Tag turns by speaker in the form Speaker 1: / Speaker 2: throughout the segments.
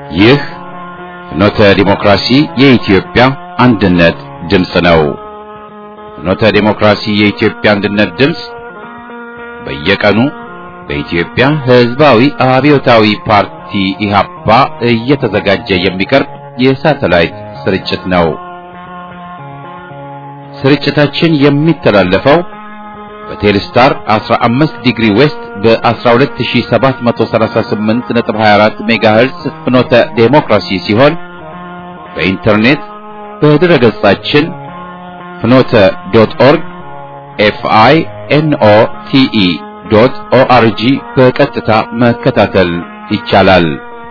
Speaker 1: ይህ ፍኖተ ዲሞክራሲ የኢትዮጵያ አንድነት ድምፅ ነው። ፍኖተ ዲሞክራሲ የኢትዮጵያ አንድነት ድምፅ በየቀኑ በኢትዮጵያ ሕዝባዊ አብዮታዊ ፓርቲ ኢህአፓ እየተዘጋጀ የሚቀርብ የሳተላይት ስርጭት ነው። ስርጭታችን የሚተላለፈው በቴሌስታር 15 ዲግሪ ዌስት በ12738.24 ሜጋሄርዝ ፍኖተ ዴሞክራሲ ሲሆን በኢንተርኔት በድረ ገጻችን ፍኖተ ዶት ኦርግ ኤፍአይ ኤንኦ ቲኢ ዶት ኦአርጂ በቀጥታ መከታተል ይቻላል።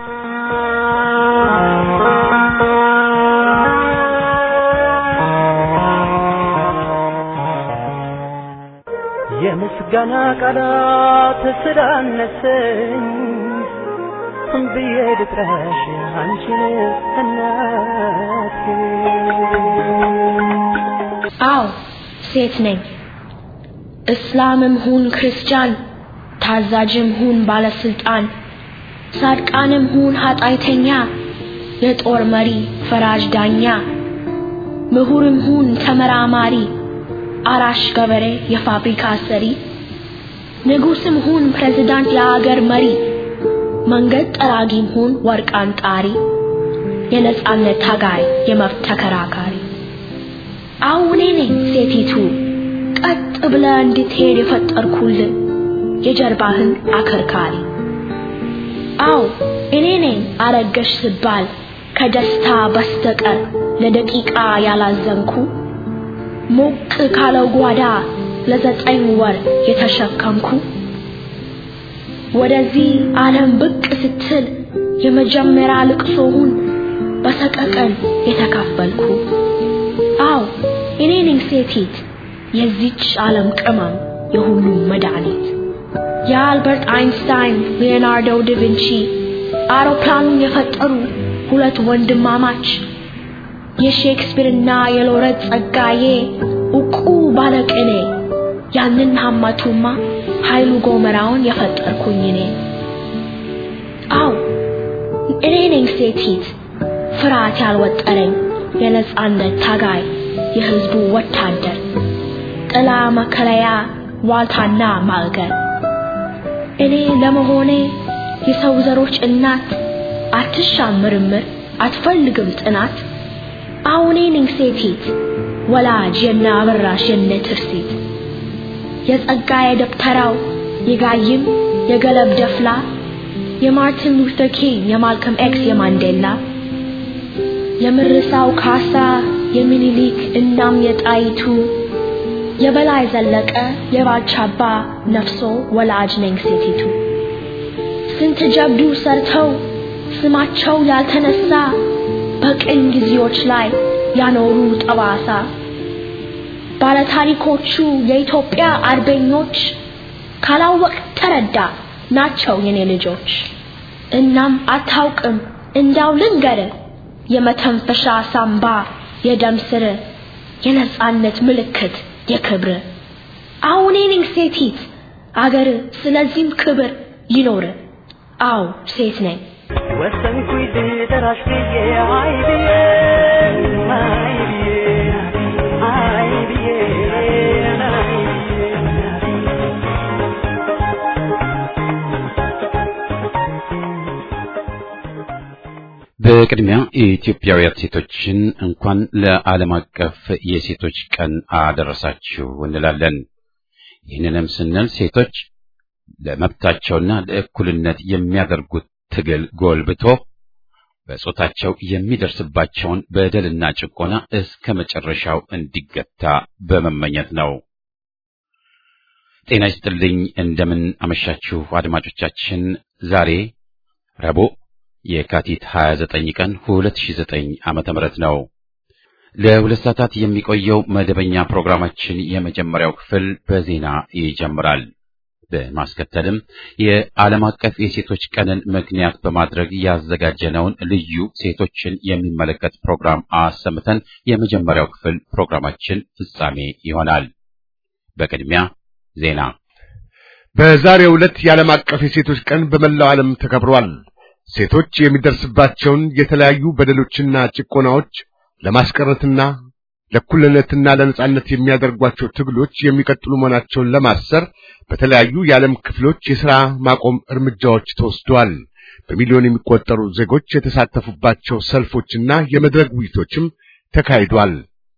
Speaker 2: የምስጋና ቃላት ስላነሰኝ ብዬ ልጥራሽ አንቺን እናቴ።
Speaker 3: አዎ ሴት ነኝ። እስላምም ሁን ክርስቲያን፣ ታዛዥም ሁን ባለስልጣን፣ ጻድቃንም ሁን ኃጢአተኛ፣ የጦር መሪ ፈራጅ ዳኛ፣ ምሁርም ሁን ተመራማሪ፣ አራሽ ገበሬ የፋብሪካ ሰሪ፣ ንጉስም ሁን ፕሬዝዳንት የአገር መሪ፣ መንገድ ጠራጊም ሁን ወርቅ አንጣሪ፣ የነጻነት ታጋይ የመብት ተከራካሪ አዎ እኔ ነኝ ሴቲቱ ቀጥ ብለ እንድትሄድ የፈጠርኩልን የጀርባህን አከርካሪ። አዎ እኔ ነኝ አረገሽ ስባል ከደስታ በስተቀር ለደቂቃ ያላዘንኩ ሞቅ ካለው ጓዳ ለዘጠኝ ወር የተሸከምኩ ወደዚህ ዓለም ብቅ ስትል የመጀመሪያ ልቅሶውን በሰቀቀን የተካፈልኩ አዎ እኔ ነኝ ሴቲት የዚች ዓለም ቅመም የሁሉም መድኃኒት የአልበርት አይንስታይን ሊዮናርዶ ዳቪንቺ አውሮፕላኑን የፈጠሩ ሁለት ወንድማማች የሼክስፒርና የሎረት ጸጋዬ ዕውቁ ባለቅኔ ያንን ሀማቱማ ኃይሉ ጎመራውን የፈጠርኩኝ እኔ አው እኔ ነኝ ሴቲት ፍርሃት ያልወጠረኝ የነጻነት ታጋይ የህዝቡ ወታደር ጥላ መከለያ ዋልታና ማዕገር እኔ ለመሆኔ የሰው ዘሮች እናት አትሻም ምርምር አትፈልግም ጥናት አሁኔ ነኝ ሴቲት ወላጅ የነ አበራሽ የነ ትርሲት የጸጋዬ ደብተራው የጋይም የገለብ ደፍላ የማርቲን ሉተር ኪንግ የማልከም ኤክስ የማንዴላ የምርሳው ካሳ የሚኒሊክ እናም የጣይቱ የበላይ ዘለቀ የባልቻባ ነፍሶ ወላጅ ነኝ ሴቲቱ ስንት ጀብዱ ሰርተው ስማቸው ያልተነሳ በቅኝ ጊዜዎች ላይ ያኖሩ ጠባሳ ባለታሪኮቹ የኢትዮጵያ አርበኞች ካላወቅ ተረዳ ናቸው የኔ ልጆች። እናም አታውቅም እንዳው ልንገር የመተንፈሻ ሳምባ የደም ስር የነጻነት ምልክት የክብር አሁን ነኝ ሴቲት አገር ስለዚህም ክብር ይኖር አው ሴት ነኝ
Speaker 2: ወሰንኩኝ ልጠራሽ ብዬ አይ ብዬ አይ ብዬ አይ ብዬ አይ
Speaker 1: በቅድሚያ የኢትዮጵያውያን ሴቶችን እንኳን ለዓለም አቀፍ የሴቶች ቀን አደረሳችሁ እንላለን። ይህንንም ስንል ሴቶች ለመብታቸውና ለእኩልነት የሚያደርጉት ትግል ጎልብቶ በጾታቸው የሚደርስባቸውን በደልና ጭቆና እስከ መጨረሻው እንዲገታ በመመኘት ነው። ጤና ይስጥልኝ። እንደምን አመሻችሁ አድማጮቻችን። ዛሬ ረቡዕ የካቲት 29 ቀን 2009 ዓመተ ምህረት ነው። ለሁለት ሰዓታት የሚቆየው መደበኛ ፕሮግራማችን የመጀመሪያው ክፍል በዜና ይጀምራል። በማስከተልም የዓለም አቀፍ የሴቶች ቀንን ምክንያት በማድረግ ያዘጋጀነውን ልዩ ሴቶችን የሚመለከት ፕሮግራም አሰምተን የመጀመሪያው ክፍል ፕሮግራማችን ፍጻሜ ይሆናል። በቅድሚያ ዜና።
Speaker 4: በዛሬው ዕለት የዓለም አቀፍ የሴቶች ቀን በመላው ዓለም ተከብሯል። ሴቶች የሚደርስባቸውን የተለያዩ በደሎችና ጭቆናዎች ለማስቀረትና ለእኩልነትና ለነጻነት የሚያደርጓቸው ትግሎች የሚቀጥሉ መሆናቸውን ለማሰር በተለያዩ የዓለም ክፍሎች የሥራ ማቆም እርምጃዎች ተወስደዋል። በሚሊዮን የሚቆጠሩ ዜጎች የተሳተፉባቸው ሰልፎችና የመድረክ ውይይቶችም ተካሂዷል።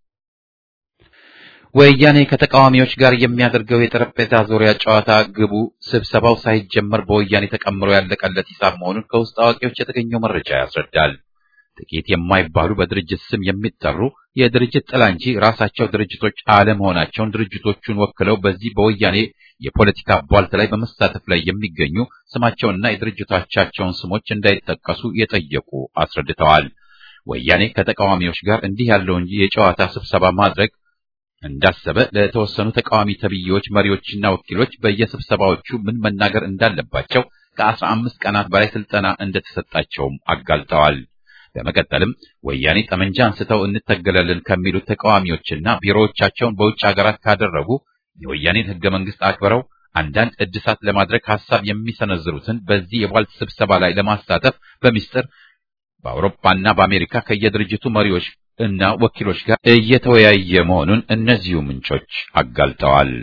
Speaker 1: ወያኔ ከተቃዋሚዎች ጋር የሚያደርገው የጠረጴዛ ዙሪያ ጨዋታ ግቡ ስብሰባው ሳይጀመር በወያኔ ተቀምሮ ያለቀለት ሂሳብ መሆኑን ከውስጥ አዋቂዎች የተገኘው መረጃ ያስረዳል። ጥቂት የማይባሉ በድርጅት ስም የሚጠሩ የድርጅት ጥላ እንጂ ራሳቸው ድርጅቶች አለመሆናቸውን ድርጅቶቹን ወክለው በዚህ በወያኔ የፖለቲካ ቧልት ላይ በመሳተፍ ላይ የሚገኙ ስማቸውንና የድርጅቶቻቸውን ስሞች እንዳይጠቀሱ የጠየቁ አስረድተዋል። ወያኔ ከተቃዋሚዎች ጋር እንዲህ ያለውን የጨዋታ ስብሰባ ማድረግ እንዳሰበ ለተወሰኑ ተቃዋሚ ተብዬዎች መሪዎችና ወኪሎች በየስብሰባዎቹ ምን መናገር እንዳለባቸው ከአስራ አምስት ቀናት በላይ ስልጠና እንደተሰጣቸውም አጋልጠዋል። በመቀጠልም ወያኔ ጠመንጃ አንስተው እንተገለልን ከሚሉት ተቃዋሚዎችና ቢሮዎቻቸውን በውጭ ሀገራት ካደረጉ የወያኔን ሕገ መንግስት አክብረው አንዳንድ እድሳት ለማድረግ ሐሳብ የሚሰነዝሩትን በዚህ የቧልት ስብሰባ ላይ ለማሳተፍ በሚስጥር በአውሮፓና በአሜሪካ ከየድርጅቱ መሪዎች እና ወኪሎች ጋር እየተወያየ መሆኑን እነዚሁ ምንጮች አጋልጠዋል።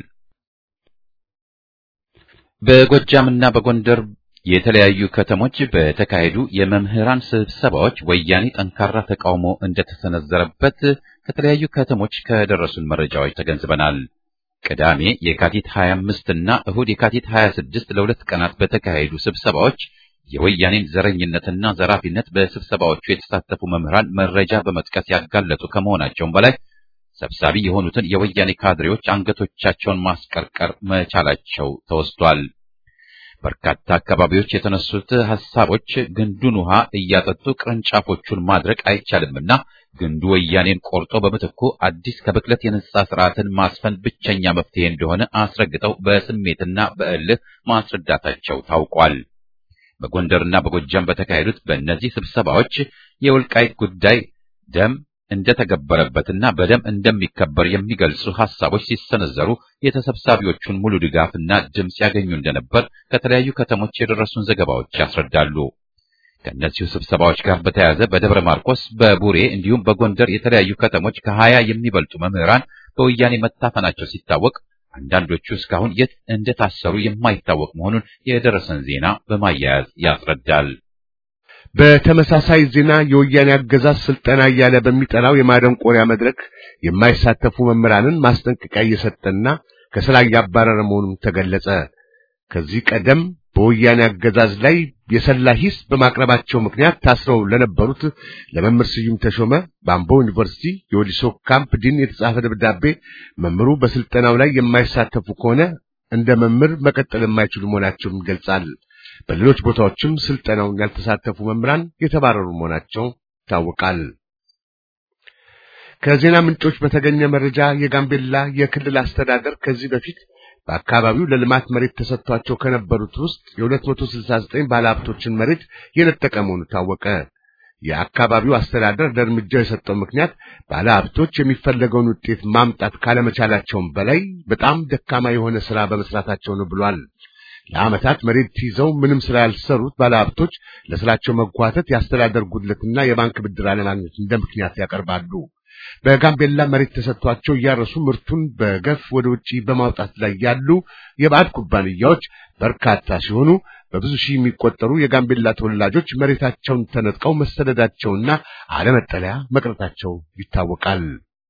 Speaker 1: በጎጃምና በጎንደር የተለያዩ ከተሞች በተካሄዱ የመምህራን ስብሰባዎች ወያኔ ጠንካራ ተቃውሞ እንደተሰነዘረበት ከተለያዩ ከተሞች ከደረሱን መረጃዎች ተገንዝበናል። ቅዳሜ የካቲት 25 እና እሁድ የካቲት 26 ለሁለት ቀናት በተካሄዱ ስብሰባዎች የወያኔን ዘረኝነትና ዘራፊነት በስብሰባዎቹ የተሳተፉ መምህራን መረጃ በመጥቀስ ያጋለጡ ከመሆናቸውም በላይ ሰብሳቢ የሆኑትን የወያኔ ካድሬዎች አንገቶቻቸውን ማስቀርቀር መቻላቸው ተወስቷል። በርካታ አካባቢዎች የተነሱት ሐሳቦች ግንዱን ውሃ እያጠጡ ቅርንጫፎቹን ማድረቅ አይቻልምና ግንዱ ወያኔን ቆርጦ በምትኩ አዲስ ከብክለት የነጻ ስርዓትን ማስፈን ብቸኛ መፍትሄ እንደሆነ አስረግጠው በስሜትና በእልህ ማስረዳታቸው ታውቋል። በጎንደርና በጎጃም በተካሄዱት በእነዚህ ስብሰባዎች የወልቃይት ጉዳይ ደም እንደተገበረበትና በደም እንደሚከበር የሚገልጹ ሐሳቦች ሲሰነዘሩ የተሰብሳቢዎቹን ሙሉ ድጋፍና ድምፅ ያገኙ እንደነበር ከተለያዩ ከተሞች የደረሱን ዘገባዎች ያስረዳሉ። ከእነዚሁ ስብሰባዎች ጋር በተያያዘ በደብረ ማርቆስ፣ በቡሬ እንዲሁም በጎንደር የተለያዩ ከተሞች ከሀያ የሚበልጡ መምህራን በወያኔ መታፈናቸው ሲታወቅ አንዳንዶቹ እስካሁን የት እንደታሰሩ የማይታወቅ መሆኑን የደረሰን ዜና በማያያዝ ያስረዳል።
Speaker 4: በተመሳሳይ ዜና የወያኔ አገዛዝ ስልጠና እያለ በሚጠራው የማደንቆሪያ መድረክ የማይሳተፉ መምህራንን ማስጠንቀቂያ እየሰጠና ከስራ እያባረረ መሆኑን ተገለጸ። ከዚህ ቀደም በወያኔ አገዛዝ ላይ የሰላ ሂስ በማቅረባቸው ምክንያት ታስረው ለነበሩት ለመምህር ስዩም ተሾመ በአምቦ ዩኒቨርሲቲ የወሊሶ ካምፕ ዲን የተጻፈ ደብዳቤ መምህሩ በስልጠናው ላይ የማይሳተፉ ከሆነ እንደ መምህር መቀጠል የማይችሉ መሆናቸውን ይገልጻል። በሌሎች ቦታዎችም ስልጠናውን ያልተሳተፉ መምህራን የተባረሩ መሆናቸው ይታወቃል። ከዜና ምንጮች በተገኘ መረጃ የጋምቤላ የክልል አስተዳደር ከዚህ በፊት በአካባቢው ለልማት መሬት ተሰጥቷቸው ከነበሩት ውስጥ የ269 ባለሀብቶችን መሬት የነጠቀ መሆኑ ታወቀ። የአካባቢው አስተዳደር ለእርምጃው የሰጠው ምክንያት ባለሀብቶች የሚፈለገውን ውጤት ማምጣት ካለመቻላቸውም በላይ በጣም ደካማ የሆነ ስራ በመስራታቸው ነው ብሏል። ለዓመታት መሬት ይዘው ምንም ስራ ያልሰሩት ባለሀብቶች ለስራቸው መጓተት የአስተዳደር ጉድለትና የባንክ ብድር አለማግኘት እንደ ምክንያት ያቀርባሉ። በጋምቤላ መሬት ተሰጥቷቸው እያረሱ ምርቱን በገፍ ወደ ውጪ በማውጣት ላይ ያሉ የባዕድ ኩባንያዎች በርካታ ሲሆኑ በብዙ ሺህ የሚቆጠሩ የጋምቤላ ተወላጆች መሬታቸውን ተነጥቀው መሰደዳቸውና አለመጠለያ መቅረታቸው ይታወቃል።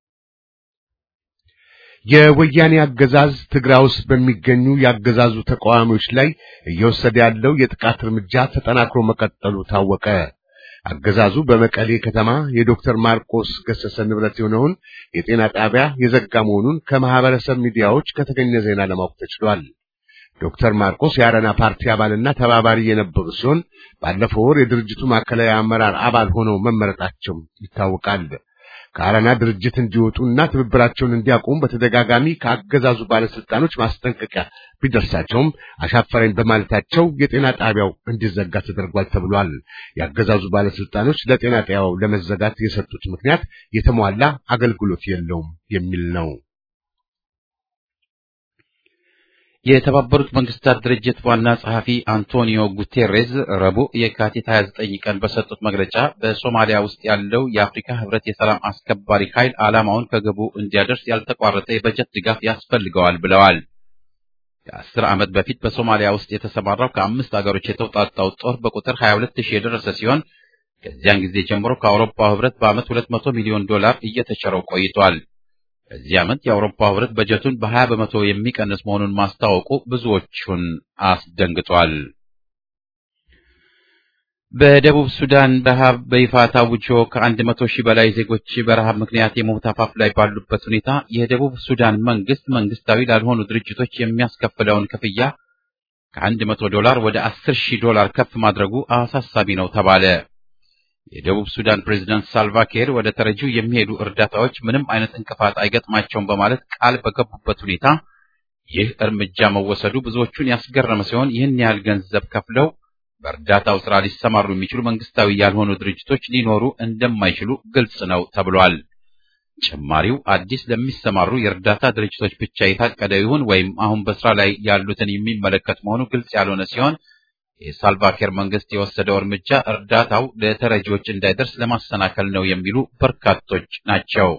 Speaker 4: የወያኔ አገዛዝ ትግራይ ውስጥ በሚገኙ የአገዛዙ ተቃዋሚዎች ላይ እየወሰደ ያለው የጥቃት እርምጃ ተጠናክሮ መቀጠሉ ታወቀ። አገዛዙ በመቀሌ ከተማ የዶክተር ማርቆስ ገሰሰ ንብረት የሆነውን የጤና ጣቢያ የዘጋ መሆኑን ከማህበረሰብ ሚዲያዎች ከተገኘ ዜና ለማወቅ ተችሏል። ዶክተር ማርቆስ የአረና ፓርቲ አባልና ተባባሪ የነበሩ ሲሆን ባለፈው ወር የድርጅቱ ማዕከላዊ አመራር አባል ሆነው መመረጣቸው ይታወቃል። ከአረና ድርጅት እንዲወጡና ትብብራቸውን እንዲያቆሙ በተደጋጋሚ ከአገዛዙ ባለስልጣኖች ማስጠንቀቂያ ቢደርሳቸውም አሻፈረኝ በማለታቸው የጤና ጣቢያው እንዲዘጋ ተደርጓል ተብሏል። የአገዛዙ ባለስልጣኖች ለጤና ጣቢያው ለመዘጋት የሰጡት ምክንያት የተሟላ አገልግሎት የለውም የሚል ነው።
Speaker 1: የተባበሩት መንግስታት ድርጅት ዋና ጸሐፊ አንቶኒዮ ጉቴሬዝ ረቡዕ የካቲት 29 ቀን በሰጡት መግለጫ በሶማሊያ ውስጥ ያለው የአፍሪካ ህብረት የሰላም አስከባሪ ኃይል ዓላማውን ከግቡ እንዲያደርስ ያልተቋረጠ የበጀት ድጋፍ ያስፈልገዋል ብለዋል። ከአስር ዓመት በፊት በሶማሊያ ውስጥ የተሰማራው ከአምስት አገሮች የተውጣጣው ጦር በቁጥር 22 ሺህ የደረሰ ሲሆን ከዚያን ጊዜ ጀምሮ ከአውሮፓው ህብረት በዓመት 200 ሚሊዮን ዶላር እየተቸረው ቆይቷል። በዚህ ዓመት የአውሮፓው ህብረት በጀቱን በ20 በመቶ የሚቀንስ መሆኑን ማስታወቁ ብዙዎቹን አስደንግጧል። በደቡብ ሱዳን ረሃብ በይፋ ታውጆ ከአንድ መቶ ሺህ በላይ ዜጎች በረሃብ ምክንያት የሞት አፋፍ ላይ ባሉበት ሁኔታ የደቡብ ሱዳን መንግስት መንግስታዊ ላልሆኑ ድርጅቶች የሚያስከፍለውን ክፍያ ከአንድ መቶ ዶላር ወደ አስር ሺህ ዶላር ከፍ ማድረጉ አሳሳቢ ነው ተባለ። የደቡብ ሱዳን ፕሬዝዳንት ሳልቫኪር ወደ ተረጂው የሚሄዱ እርዳታዎች ምንም አይነት እንቅፋት አይገጥማቸውም በማለት ቃል በገቡበት ሁኔታ ይህ እርምጃ መወሰዱ ብዙዎቹን ያስገረመ ሲሆን ይህን ያህል ገንዘብ ከፍለው በእርዳታው ስራ ሊሰማሩ የሚችሉ መንግስታዊ ያልሆኑ ድርጅቶች ሊኖሩ እንደማይችሉ ግልጽ ነው ተብሏል። ጭማሪው አዲስ ለሚሰማሩ የእርዳታ ድርጅቶች ብቻ የታቀደ ይሁን ወይም አሁን በስራ ላይ ያሉትን የሚመለከት መሆኑ ግልጽ ያልሆነ ሲሆን የሳልቫኪር መንግስት የወሰደው እርምጃ እርዳታው ለተረጂዎች እንዳይደርስ ለማሰናከል ነው የሚሉ በርካቶች ናቸው።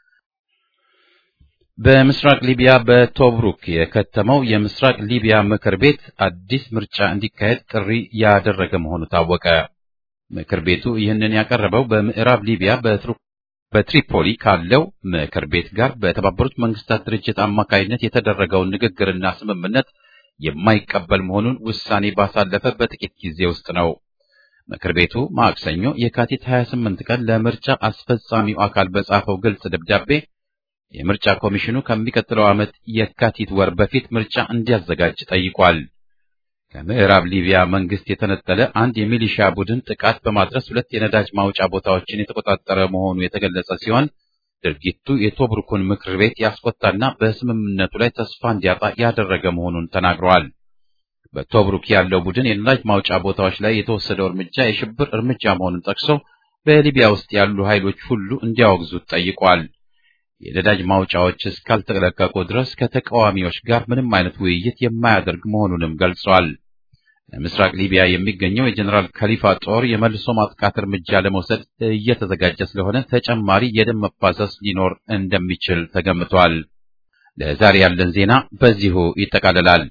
Speaker 1: በምስራቅ ሊቢያ በቶብሩክ የከተመው የምስራቅ ሊቢያ ምክር ቤት አዲስ ምርጫ እንዲካሄድ ጥሪ ያደረገ መሆኑ ታወቀ። ምክር ቤቱ ይህንን ያቀረበው በምዕራብ ሊቢያ በትሪፖሊ ካለው ምክር ቤት ጋር በተባበሩት መንግስታት ድርጅት አማካይነት የተደረገውን ንግግርና ስምምነት የማይቀበል መሆኑን ውሳኔ ባሳለፈ በጥቂት ጊዜ ውስጥ ነው። ምክር ቤቱ ማክሰኞ የካቲት 28 ቀን ለምርጫ አስፈጻሚው አካል በጻፈው ግልጽ ደብዳቤ የምርጫ ኮሚሽኑ ከሚቀጥለው ዓመት የካቲት ወር በፊት ምርጫ እንዲያዘጋጅ ጠይቋል። ከምዕራብ ሊቢያ መንግስት የተነጠለ አንድ የሚሊሻ ቡድን ጥቃት በማድረስ ሁለት የነዳጅ ማውጫ ቦታዎችን የተቆጣጠረ መሆኑ የተገለጸ ሲሆን ድርጊቱ የቶብሩኩን ምክር ቤት ያስቆጣና በስምምነቱ ላይ ተስፋ እንዲያጣ ያደረገ መሆኑን ተናግረዋል። በቶብሩክ ያለው ቡድን የነዳጅ ማውጫ ቦታዎች ላይ የተወሰደው እርምጃ የሽብር እርምጃ መሆኑን ጠቅሶ በሊቢያ ውስጥ ያሉ ኃይሎች ሁሉ እንዲያወግዙት ጠይቋል። የነዳጅ ማውጫዎች እስካልተለቀቁ ድረስ ከተቃዋሚዎች ጋር ምንም አይነት ውይይት የማያደርግ መሆኑንም ገልጿል። ለምስራቅ ሊቢያ የሚገኘው የጀኔራል ከሊፋ ጦር የመልሶ ማጥቃት እርምጃ ለመውሰድ እየተዘጋጀ ስለሆነ ተጨማሪ የደም መፋሰስ ሊኖር እንደሚችል ተገምቷል። ለዛሬ ያለን ዜና በዚሁ ይጠቃልላል።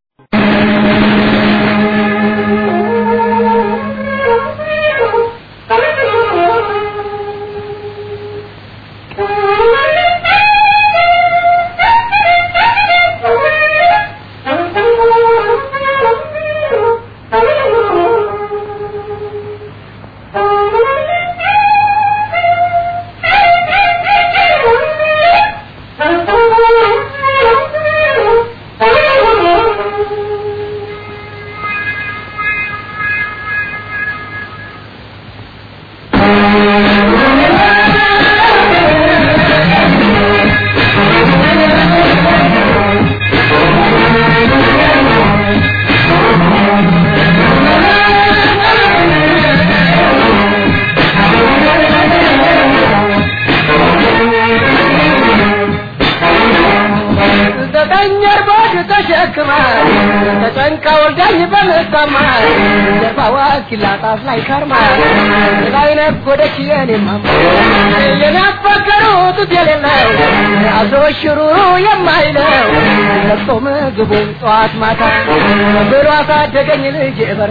Speaker 2: ኪላጣፍ ላይ ከርማ ላይ ነጎደች የኔማ የናፈቀሩት የሌለው አዞ ሽሩሩ የማይለው ለቅሶ ምግቡን ጠዋት ማታ ብሎ አሳደገኝ ልጅ በር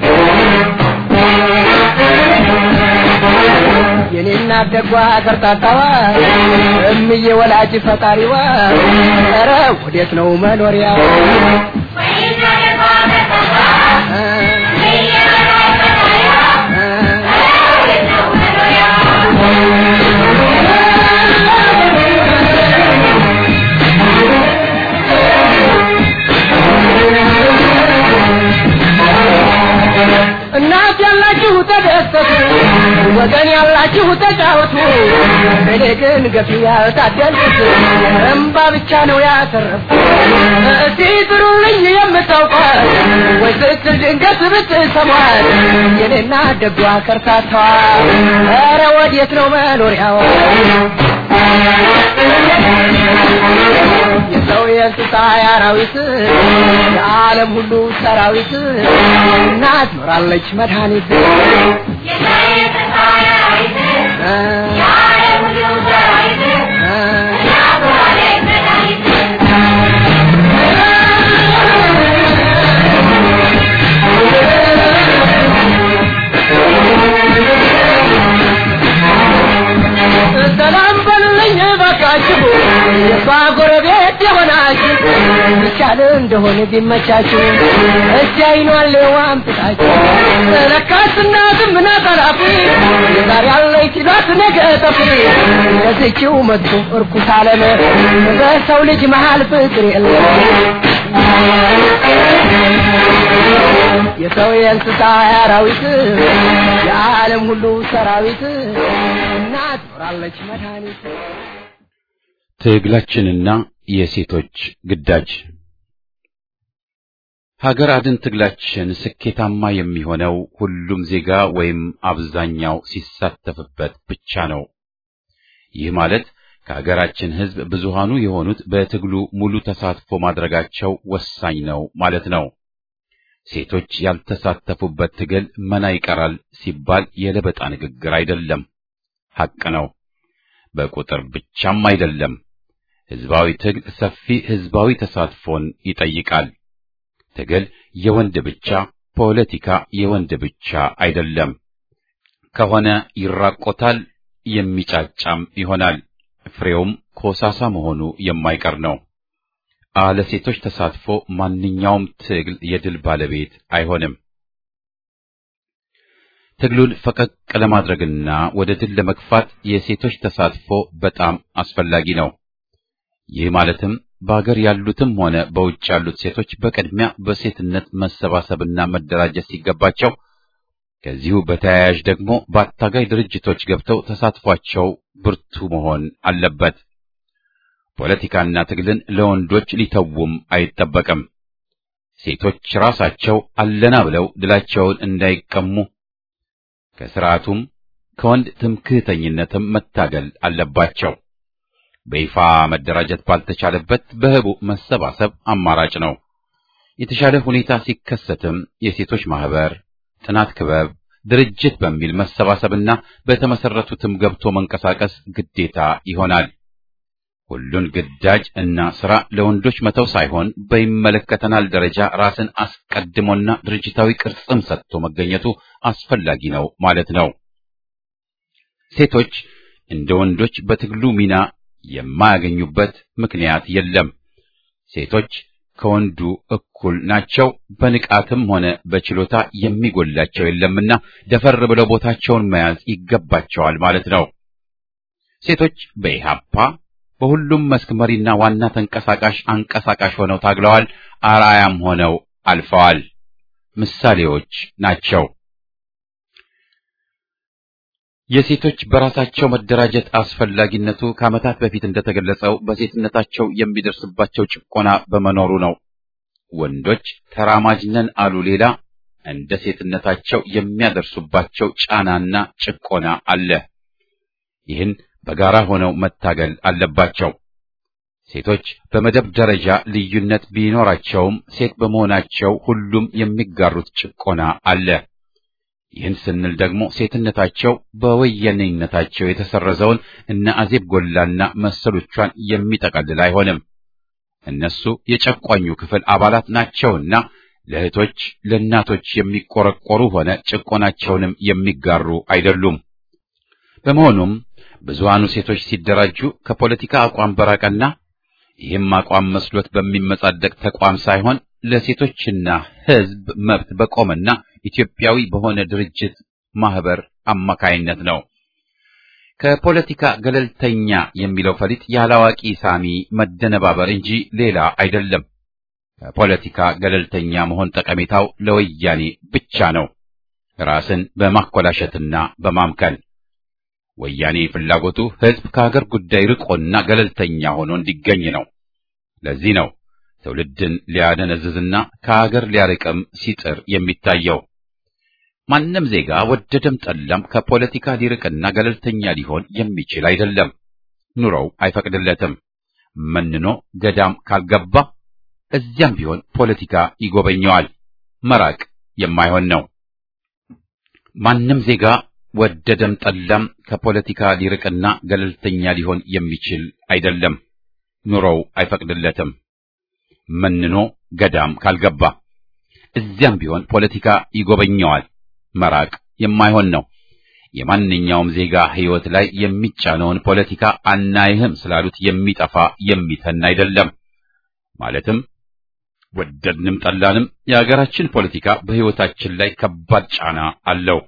Speaker 2: የኔና ደጓ ከርታታዋ እምዬ ወላጅ ፈጣሪዋ ኧረ ወዴት ነው መኖሪያ እናት ያላችሁ ተደሰቱ፣ ወገን ያላችሁ ተጫወቱ። እኔ ግን ገፊ ያልታደልኩት እምባ ብቻ ነው ያተረፍኩት። እስቲ ጥሩልኝ የምታውቋት ወይ ስትል ድንገት ብትሰሟት የኔና ደጓ ከርታታዋ ኧረ ወዴት ነው መኖሪያዋ? የሰው የእንስሳ አራዊት የዓለም ሁሉ ሰራዊት እናት ኖራለች መድኃኒት ሰላም በሉልኝ ባካችሁ የሷ ጎረቤት የሆናችሁ ይቻል እንደሆነ ቢመቻችሁ እስቲ አይኗን ሌዋም ትታችሁ ለካስ እናትም ናት አላፊ ዛሬ ያለች ሲሏት ነገ ጠፊ የዚችው መጥፎ እርኩስ ዓለም በሰው ልጅ መሃል ፍቅር የለም የሰው የእንስሳ አራዊት የዓለም ሁሉ ሰራዊት እናት ኖራለች መድኃኒት
Speaker 1: ትግላችንና የሴቶች ግዳጅ ሀገር አድን ትግላችን ስኬታማ የሚሆነው ሁሉም ዜጋ ወይም አብዛኛው ሲሳተፍበት ብቻ ነው። ይህ ማለት ከሀገራችን ሕዝብ ብዙሃኑ የሆኑት በትግሉ ሙሉ ተሳትፎ ማድረጋቸው ወሳኝ ነው ማለት ነው። ሴቶች ያልተሳተፉበት ትግል መና ይቀራል ሲባል የለበጣ ንግግር አይደለም፣ ሐቅ ነው። በቁጥር ብቻም አይደለም። ሕዝባዊ ትግል ሰፊ ሕዝባዊ ተሳትፎን ይጠይቃል። ትግል የወንድ ብቻ፣ ፖለቲካ የወንድ ብቻ አይደለም። ከሆነ ይራቆታል፣ የሚጫጫም ይሆናል። ፍሬውም ኮሳሳ መሆኑ የማይቀር ነው። አለ ሴቶች ተሳትፎ ማንኛውም ትግል የድል ባለቤት አይሆንም። ትግሉን ፈቀቅ ለማድረግና ወደ ድል ለመግፋት የሴቶች ተሳትፎ በጣም አስፈላጊ ነው። ይህ ማለትም በአገር ያሉትም ሆነ በውጭ ያሉት ሴቶች በቅድሚያ በሴትነት መሰባሰብና መደራጀት ሲገባቸው ከዚሁ በተያያዥ ደግሞ በአታጋይ ድርጅቶች ገብተው ተሳትፏቸው ብርቱ መሆን አለበት። ፖለቲካና ትግልን ለወንዶች ሊተውም አይጠበቅም። ሴቶች ራሳቸው አለና ብለው ድላቸውን እንዳይቀሙ ከስርዓቱም ከወንድ ትምክህተኝነትም መታገል አለባቸው። በይፋ መደራጀት ባልተቻለበት በህቡ መሰባሰብ አማራጭ ነው። የተሻለ ሁኔታ ሲከሰትም የሴቶች ማህበር፣ ጥናት ክበብ፣ ድርጅት በሚል መሰባሰብና በተመሰረቱትም ገብቶ መንቀሳቀስ ግዴታ ይሆናል። ሁሉን ግዳጅ እና ስራ ለወንዶች መተው ሳይሆን በይመለከተናል ደረጃ ራስን አስቀድሞና ድርጅታዊ ቅርጽም ሰጥቶ መገኘቱ አስፈላጊ ነው ማለት ነው። ሴቶች እንደ ወንዶች በትግሉ ሚና የማያገኙበት ምክንያት የለም። ሴቶች ከወንዱ እኩል ናቸው። በንቃትም ሆነ በችሎታ የሚጎላቸው የለምና ደፈር ብለው ቦታቸውን መያዝ ይገባቸዋል ማለት ነው። ሴቶች በኢሃፓ በሁሉም መስክ መሪና ዋና ተንቀሳቃሽ አንቀሳቃሽ ሆነው ታግለዋል። አርአያም ሆነው አልፈዋል። ምሳሌዎች ናቸው። የሴቶች በራሳቸው መደራጀት አስፈላጊነቱ ከዓመታት በፊት እንደተገለጸው በሴትነታቸው የሚደርስባቸው ጭቆና በመኖሩ ነው። ወንዶች ተራማጅ ነን አሉ ሌላ፣ እንደ ሴትነታቸው የሚያደርሱባቸው ጫናና ጭቆና አለ። ይህን በጋራ ሆነው መታገል አለባቸው። ሴቶች በመደብ ደረጃ ልዩነት ቢኖራቸውም ሴት በመሆናቸው ሁሉም የሚጋሩት ጭቆና አለ። ይህን ስንል ደግሞ ሴትነታቸው በወያኔነታቸው የተሰረዘውን እነ አዜብ ጎላና መሰሎቿን የሚጠቀልል አይሆንም። እነሱ የጨቋኙ ክፍል አባላት ናቸውና ለእህቶች፣ ለእናቶች የሚቆረቆሩ ሆነ ጭቆናቸውንም የሚጋሩ አይደሉም። በመሆኑም ብዙሃኑ ሴቶች ሲደራጁ ከፖለቲካ አቋም በራቀና ይህም አቋም መስሎት በሚመጻደቅ ተቋም ሳይሆን ለሴቶችና ሕዝብ መብት በቆመና ኢትዮጵያዊ በሆነ ድርጅት ማህበር አማካይነት ነው። ከፖለቲካ ገለልተኛ የሚለው ፈሊጥ ያላዋቂ ሳሚ መደነባበር እንጂ ሌላ አይደለም። ከፖለቲካ ገለልተኛ መሆን ጠቀሜታው ለወያኔ ብቻ ነው፣ ራስን በማኮላሸትና በማምከን። ወያኔ ፍላጎቱ ሕዝብ ከሀገር ጉዳይ ርቆና ገለልተኛ ሆኖ እንዲገኝ ነው። ለዚህ ነው ትውልድን ሊያደነዝዝና ከሀገር ሊያርቅም ሲጥር የሚታየው። ማንም ዜጋ ወደደም ጠላም ከፖለቲካ ሊርቅና ገለልተኛ ሊሆን የሚችል አይደለም። ኑሮው አይፈቅድለትም። መንኖ ገዳም ካልገባ እዚያም ቢሆን ፖለቲካ ይጎበኘዋል። መራቅ የማይሆን ነው። ማንም ዜጋ ወደደም ጠላም ከፖለቲካ ሊርቅና ገለልተኛ ሊሆን የሚችል አይደለም። ኑሮው አይፈቅድለትም። መንኖ ገዳም ካልገባ እዚያም ቢሆን ፖለቲካ ይጎበኘዋል። መራቅ የማይሆን ነው። የማንኛውም ዜጋ ሕይወት ላይ የሚጫነውን ፖለቲካ አናይህም ስላሉት የሚጠፋ የሚተን አይደለም። ማለትም ወደድንም ጠላንም የሀገራችን ፖለቲካ በሕይወታችን ላይ ከባድ ጫና አለው።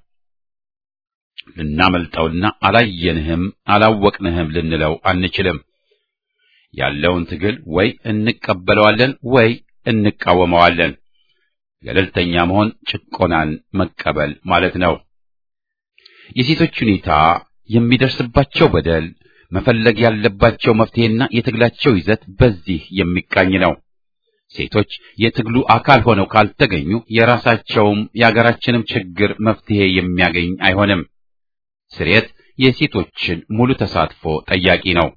Speaker 1: ልናመልጠውና አላየንህም አላወቅንህም ልንለው አንችልም። ያለውን ትግል ወይ እንቀበለዋለን ወይ እንቃወመዋለን። ገለልተኛ መሆን ጭቆናን መቀበል ማለት ነው። የሴቶች ሁኔታ፣ የሚደርስባቸው በደል፣ መፈለግ ያለባቸው መፍትሄና የትግላቸው ይዘት በዚህ የሚቃኝ ነው። ሴቶች የትግሉ አካል ሆነው ካልተገኙ የራሳቸውም የአገራችንም ችግር መፍትሄ የሚያገኝ አይሆንም። ስርየት የሴቶችን ሙሉ ተሳትፎ ጠያቂ ነው።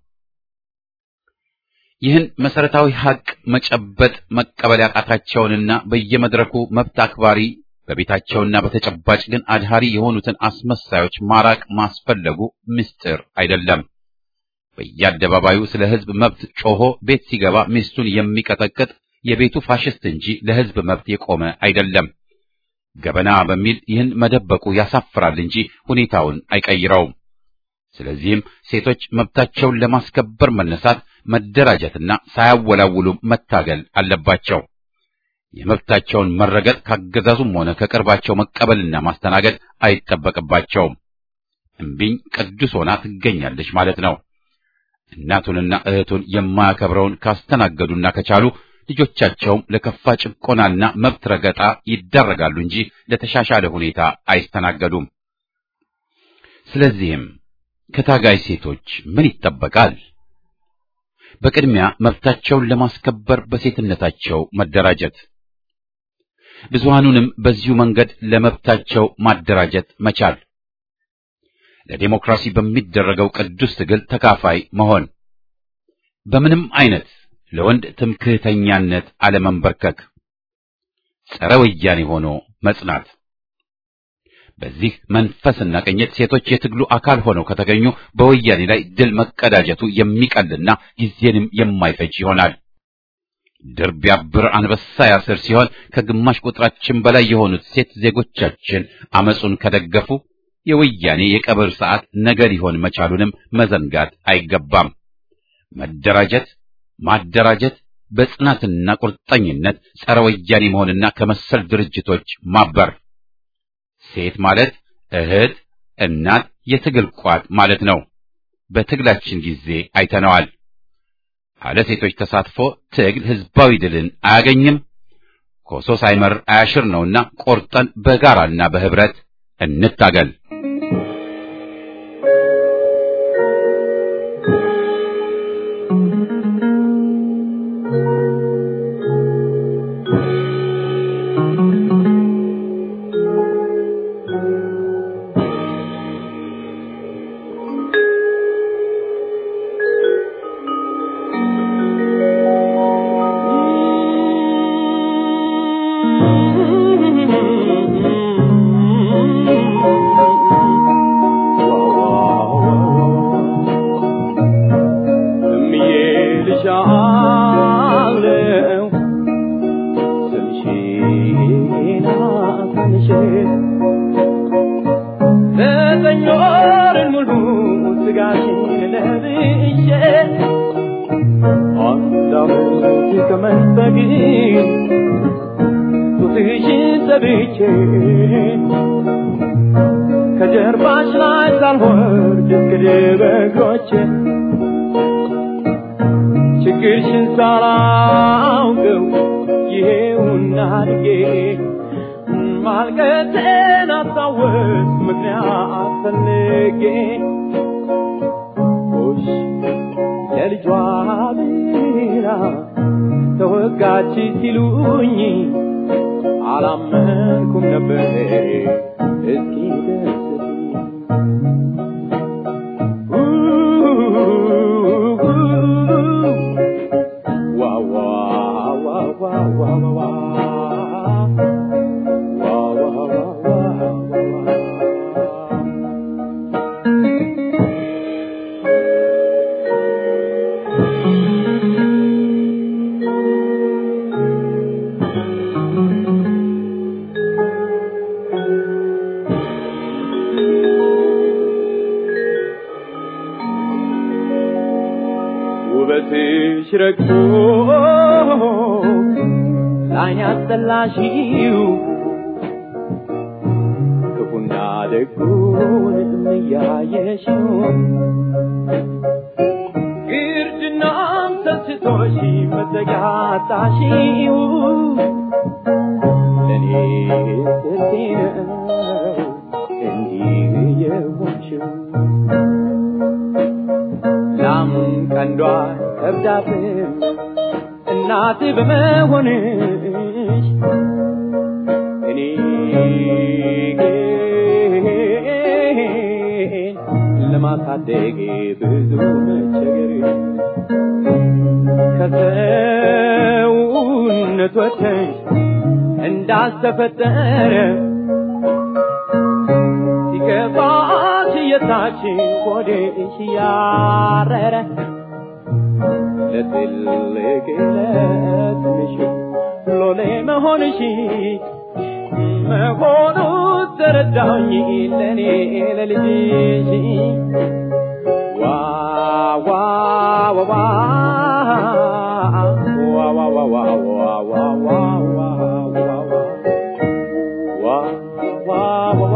Speaker 1: ይህን መሰረታዊ ሀቅ መጨበጥ መቀበል ያቃታቸውንና በየመድረኩ መብት አክባሪ በቤታቸውና በተጨባጭ ግን አድሃሪ የሆኑትን አስመሳዮች ማራቅ ማስፈለጉ ምስጢር አይደለም። በየአደባባዩ ስለ ሕዝብ መብት ጮሆ ቤት ሲገባ ሚስቱን የሚቀጠቅጥ የቤቱ ፋሽስት እንጂ ለሕዝብ መብት የቆመ አይደለም። ገበና በሚል ይህን መደበቁ ያሳፍራል እንጂ ሁኔታውን አይቀይረውም። ስለዚህም ሴቶች መብታቸውን ለማስከበር መነሳት፣ መደራጀትና ሳያወላውሉ መታገል አለባቸው። የመብታቸውን መረገጥ ካገዛዙም ሆነ ከቅርባቸው መቀበልና ማስተናገድ አይጠበቅባቸውም። እምቢኝ ቅዱስ ሆና ትገኛለች ማለት ነው። እናቱንና እህቱን የማያከብረውን ካስተናገዱና ከቻሉ ልጆቻቸውም ለከፋ ጭቆናና መብት ረገጣ ይዳረጋሉ እንጂ ለተሻሻለ ሁኔታ አይስተናገዱም። ስለዚህም ከታጋይ ሴቶች ምን ይጠበቃል? በቅድሚያ መብታቸውን ለማስከበር በሴትነታቸው መደራጀት፣ ብዙሃኑንም በዚሁ መንገድ ለመብታቸው ማደራጀት መቻል፣ ለዴሞክራሲ በሚደረገው ቅዱስ ትግል ተካፋይ መሆን፣ በምንም አይነት ለወንድ ትምክህተኛነት አለመንበርከክ፣ ጸረ ወያኔ ሆኖ መጽናት። በዚህ መንፈስና ቅኝት ሴቶች የትግሉ አካል ሆነው ከተገኙ በወያኔ ላይ ድል መቀዳጀቱ የሚቀልና ጊዜንም የማይፈጅ ይሆናል። ድር ቢያብር አንበሳ ያስር ሲሆን ከግማሽ ቁጥራችን በላይ የሆኑት ሴት ዜጎቻችን አመጹን ከደገፉ የወያኔ የቀብር ሰዓት ነገ ሊሆን መቻሉንም መዘንጋት አይገባም። መደራጀት፣ ማደራጀት፣ በጽናትና ቁርጠኝነት ጸረ ወያኔ መሆንና ከመሰል ድርጅቶች ማበር ሴት ማለት እህት፣ እናት፣ የትግል ቋት ማለት ነው። በትግላችን ጊዜ አይተነዋል። አለ ሴቶች ተሳትፎ ትግል ህዝባዊ ድልን አያገኝም። ኮሶ ሳይመር አያሽር ነውና ቆርጠን በጋራና በህብረት እንታገል።
Speaker 5: ከጀርባሽ ላይ ሳልወርድ እስክድ በእግሮቼ ችግርሽን ሳላውቀው ይሄውና አድጌ ማልቀቴን አስታወስ ምክንያት ፈልጌ ሽ ለልጇ ብላ ተወጋች ሲሉኝ አላመንኩም ነበር እስኪ ደስ ውበትሽ ረግቶ ላይን ያስጠላሽው ክፉና ደጉን እያየሽው ግርድናም ሰስቶሽ መዘጋታሽው ለእኔ ስቴ ነው እንዲህ የሆንሽው ላም ቀንዷ ከብዳትም እናት በመሆንሽ እኔ ግን ለማሳደግ ብዙ መቸገር ከሰውነት ወጥተሽ እንዳስተፈጠረ ሲገባሽ የታች ሆድሽ ያረረ ለትልቅ ለትንሽ ሎሌ መሆንሽ መሆኑ ተረዳኝ ለእኔ ለልጅሽ ዋ ዋ ዋ ዋ ዋ ዋ ዋ ዋ ዋ ዋ ዋ ዋ ዋ ዋ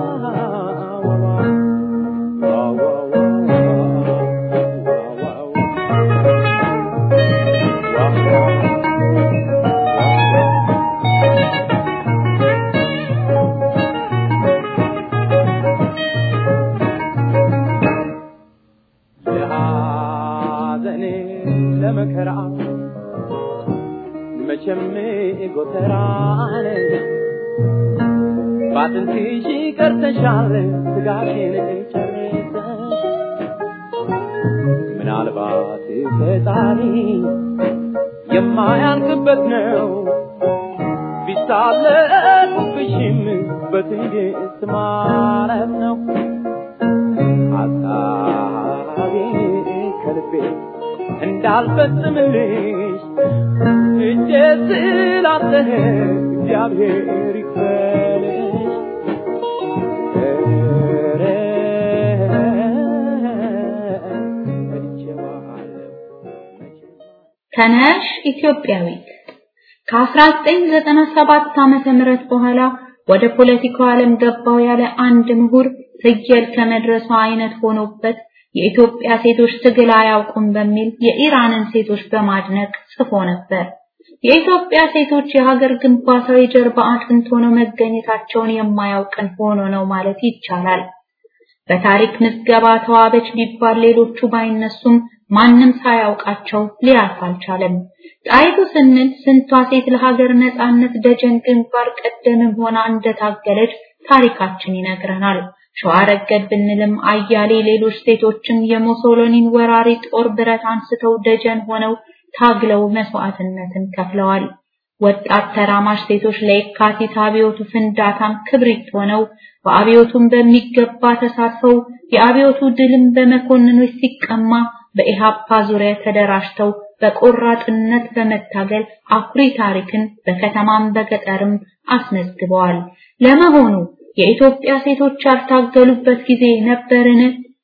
Speaker 5: ለሐዘን ለመከራ መቼም ጎተራን ባጥንትሽ ቀርተሻል ስጋሽን ጨርሰሽ ምናልባት ፈጣሪ የማያልቅበት ነው ቢሳለቁብሽም በትዕግስት ማረፍ ነው ሐሳቤ ከልቤ እንዳልፈጽምልሽ እጄ ስላለ እግዚአብሔር ይክፈልሽ ኧረ እቼዋለሁ መቼም
Speaker 6: ተነሽ ኢትዮጵያዊት ከ1997 ዓመተ ምህረት በኋላ ወደ ፖለቲካው ዓለም ገባው ያለ አንድ ምሁር ፍየል ከመድረሷ አይነት ሆኖበት የኢትዮጵያ ሴቶች ትግል አያውቁም በሚል የኢራንን ሴቶች በማድነቅ ጽፎ ነበር። የኢትዮጵያ ሴቶች የሀገር ግንባታው የጀርባ አጥንት ሆነው መገኘታቸውን የማያውቅን ሆኖ ነው ማለት ይቻላል። በታሪክ ምዝገባ ተዋበች ቢባል ሌሎቹ ባይነሱም ማንም ሳያውቃቸው ሊያልፍ አልቻለም። ጣይቱ ስንል ስንቷ ሴት ለሀገር ነጻነት ደጀን ግንባር ቀደምም ሆና እንደታገለች ታሪካችን ይነግረናል። ሸዋ ረገድ ብንልም አያሌ ሌሎች ሴቶችም የሙሶሎኒን ወራሪ ጦር ብረት አንስተው ደጀን ሆነው ታግለው መስዋዕትነትን ከፍለዋል። ወጣት ተራማሽ ሴቶች ለየካቲት አብዮቱ ፍንዳታም ክብሪት ሆነው በአብዮቱም በሚገባ ተሳትፈው የአብዮቱ ድልም በመኮንኖች ሲቀማ በኢሃፓ ዙሪያ ተደራጅተው በቆራጥነት በመታገል አኩሪ ታሪክን በከተማም በገጠርም አስመዝግበዋል። ለመሆኑ የኢትዮጵያ ሴቶች ያልታገሉበት ጊዜ ነበርን?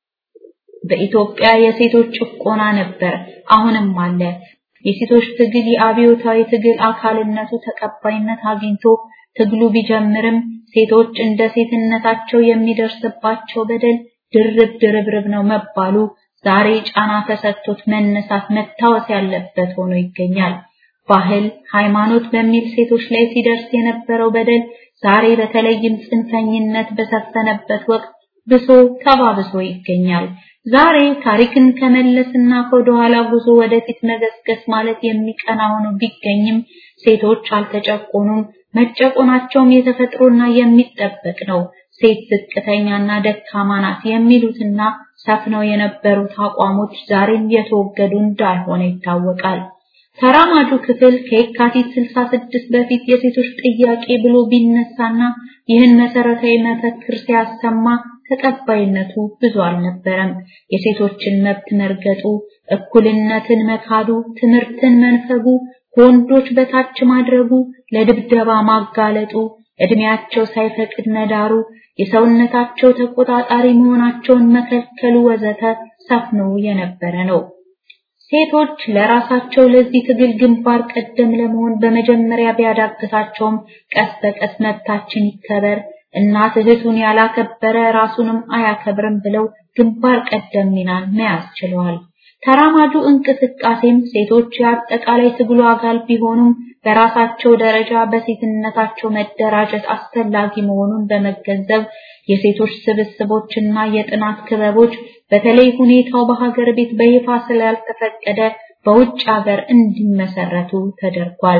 Speaker 6: በኢትዮጵያ የሴቶች ጭቆና ነበር፣ አሁንም አለ። የሴቶች ትግል የአብዮታዊ ትግል አካልነቱ ተቀባይነት አግኝቶ ትግሉ ቢጀምርም ሴቶች እንደ ሴትነታቸው የሚደርስባቸው በደል ድርብ ድርብርብ ነው መባሉ ዛሬ ጫና ተሰጥቶት መነሳት መታወስ ያለበት ሆኖ ይገኛል። ባህል፣ ሃይማኖት በሚል ሴቶች ላይ ሲደርስ የነበረው በደል ዛሬ በተለይም ጽንፈኝነት በሰፈነበት ወቅት ብሶ ተባብሶ ይገኛል። ዛሬ ታሪክን ከመለስና ከወደኋላ ጉዞ ወደፊት መገስገስ ማለት የሚቀና ሆኖ ቢገኝም ሴቶች አልተጨቆኑም፣ መጨቆናቸውም የተፈጥሮና የሚጠበቅ ነው። ሴት ዝቅተኛና ደካማ ናት የሚሉትና ሰፍነው የነበሩት አቋሞች ዛሬም የተወገዱ እንዳልሆነ ይታወቃል። ተራማጁ ክፍል ከየካቲት 66 በፊት የሴቶች ጥያቄ ብሎ ቢነሳና ይህን መሰረታዊ መፈክር ሲያሰማ ተቀባይነቱ ብዙ አልነበረም። የሴቶችን መብት መርገጡ፣ እኩልነትን መካዱ፣ ትምህርትን መንፈጉ፣ ከወንዶች በታች ማድረጉ፣ ለድብደባ ማጋለጡ፣ እድሜያቸው ሳይፈቅድ መዳሩ፣ የሰውነታቸው ተቆጣጣሪ መሆናቸውን መከልከሉ ወዘተ ሰፍኖ የነበረ ነው። ሴቶች ለራሳቸው ለዚህ ትግል ግንባር ቀደም ለመሆን በመጀመሪያ ቢያዳግታቸውም ቀስ በቀስ መብታችን ይከበር፣ እናት እህቱን ያላከበረ ራሱንም አያከብርም ብለው ግንባር ቀደም ሚናን መያዝ ችለዋል። ተራማጁ እንቅስቃሴም ሴቶች የአጠቃላይ ትግሉ አካል ቢሆኑም በራሳቸው ደረጃ በሴትነታቸው መደራጀት አስፈላጊ መሆኑን በመገንዘብ የሴቶች ስብስቦችና የጥናት ክበቦች በተለይ ሁኔታው በሀገር ቤት በይፋ ስላልተፈቀደ በውጭ ሀገር እንዲመሰረቱ ተደርጓል።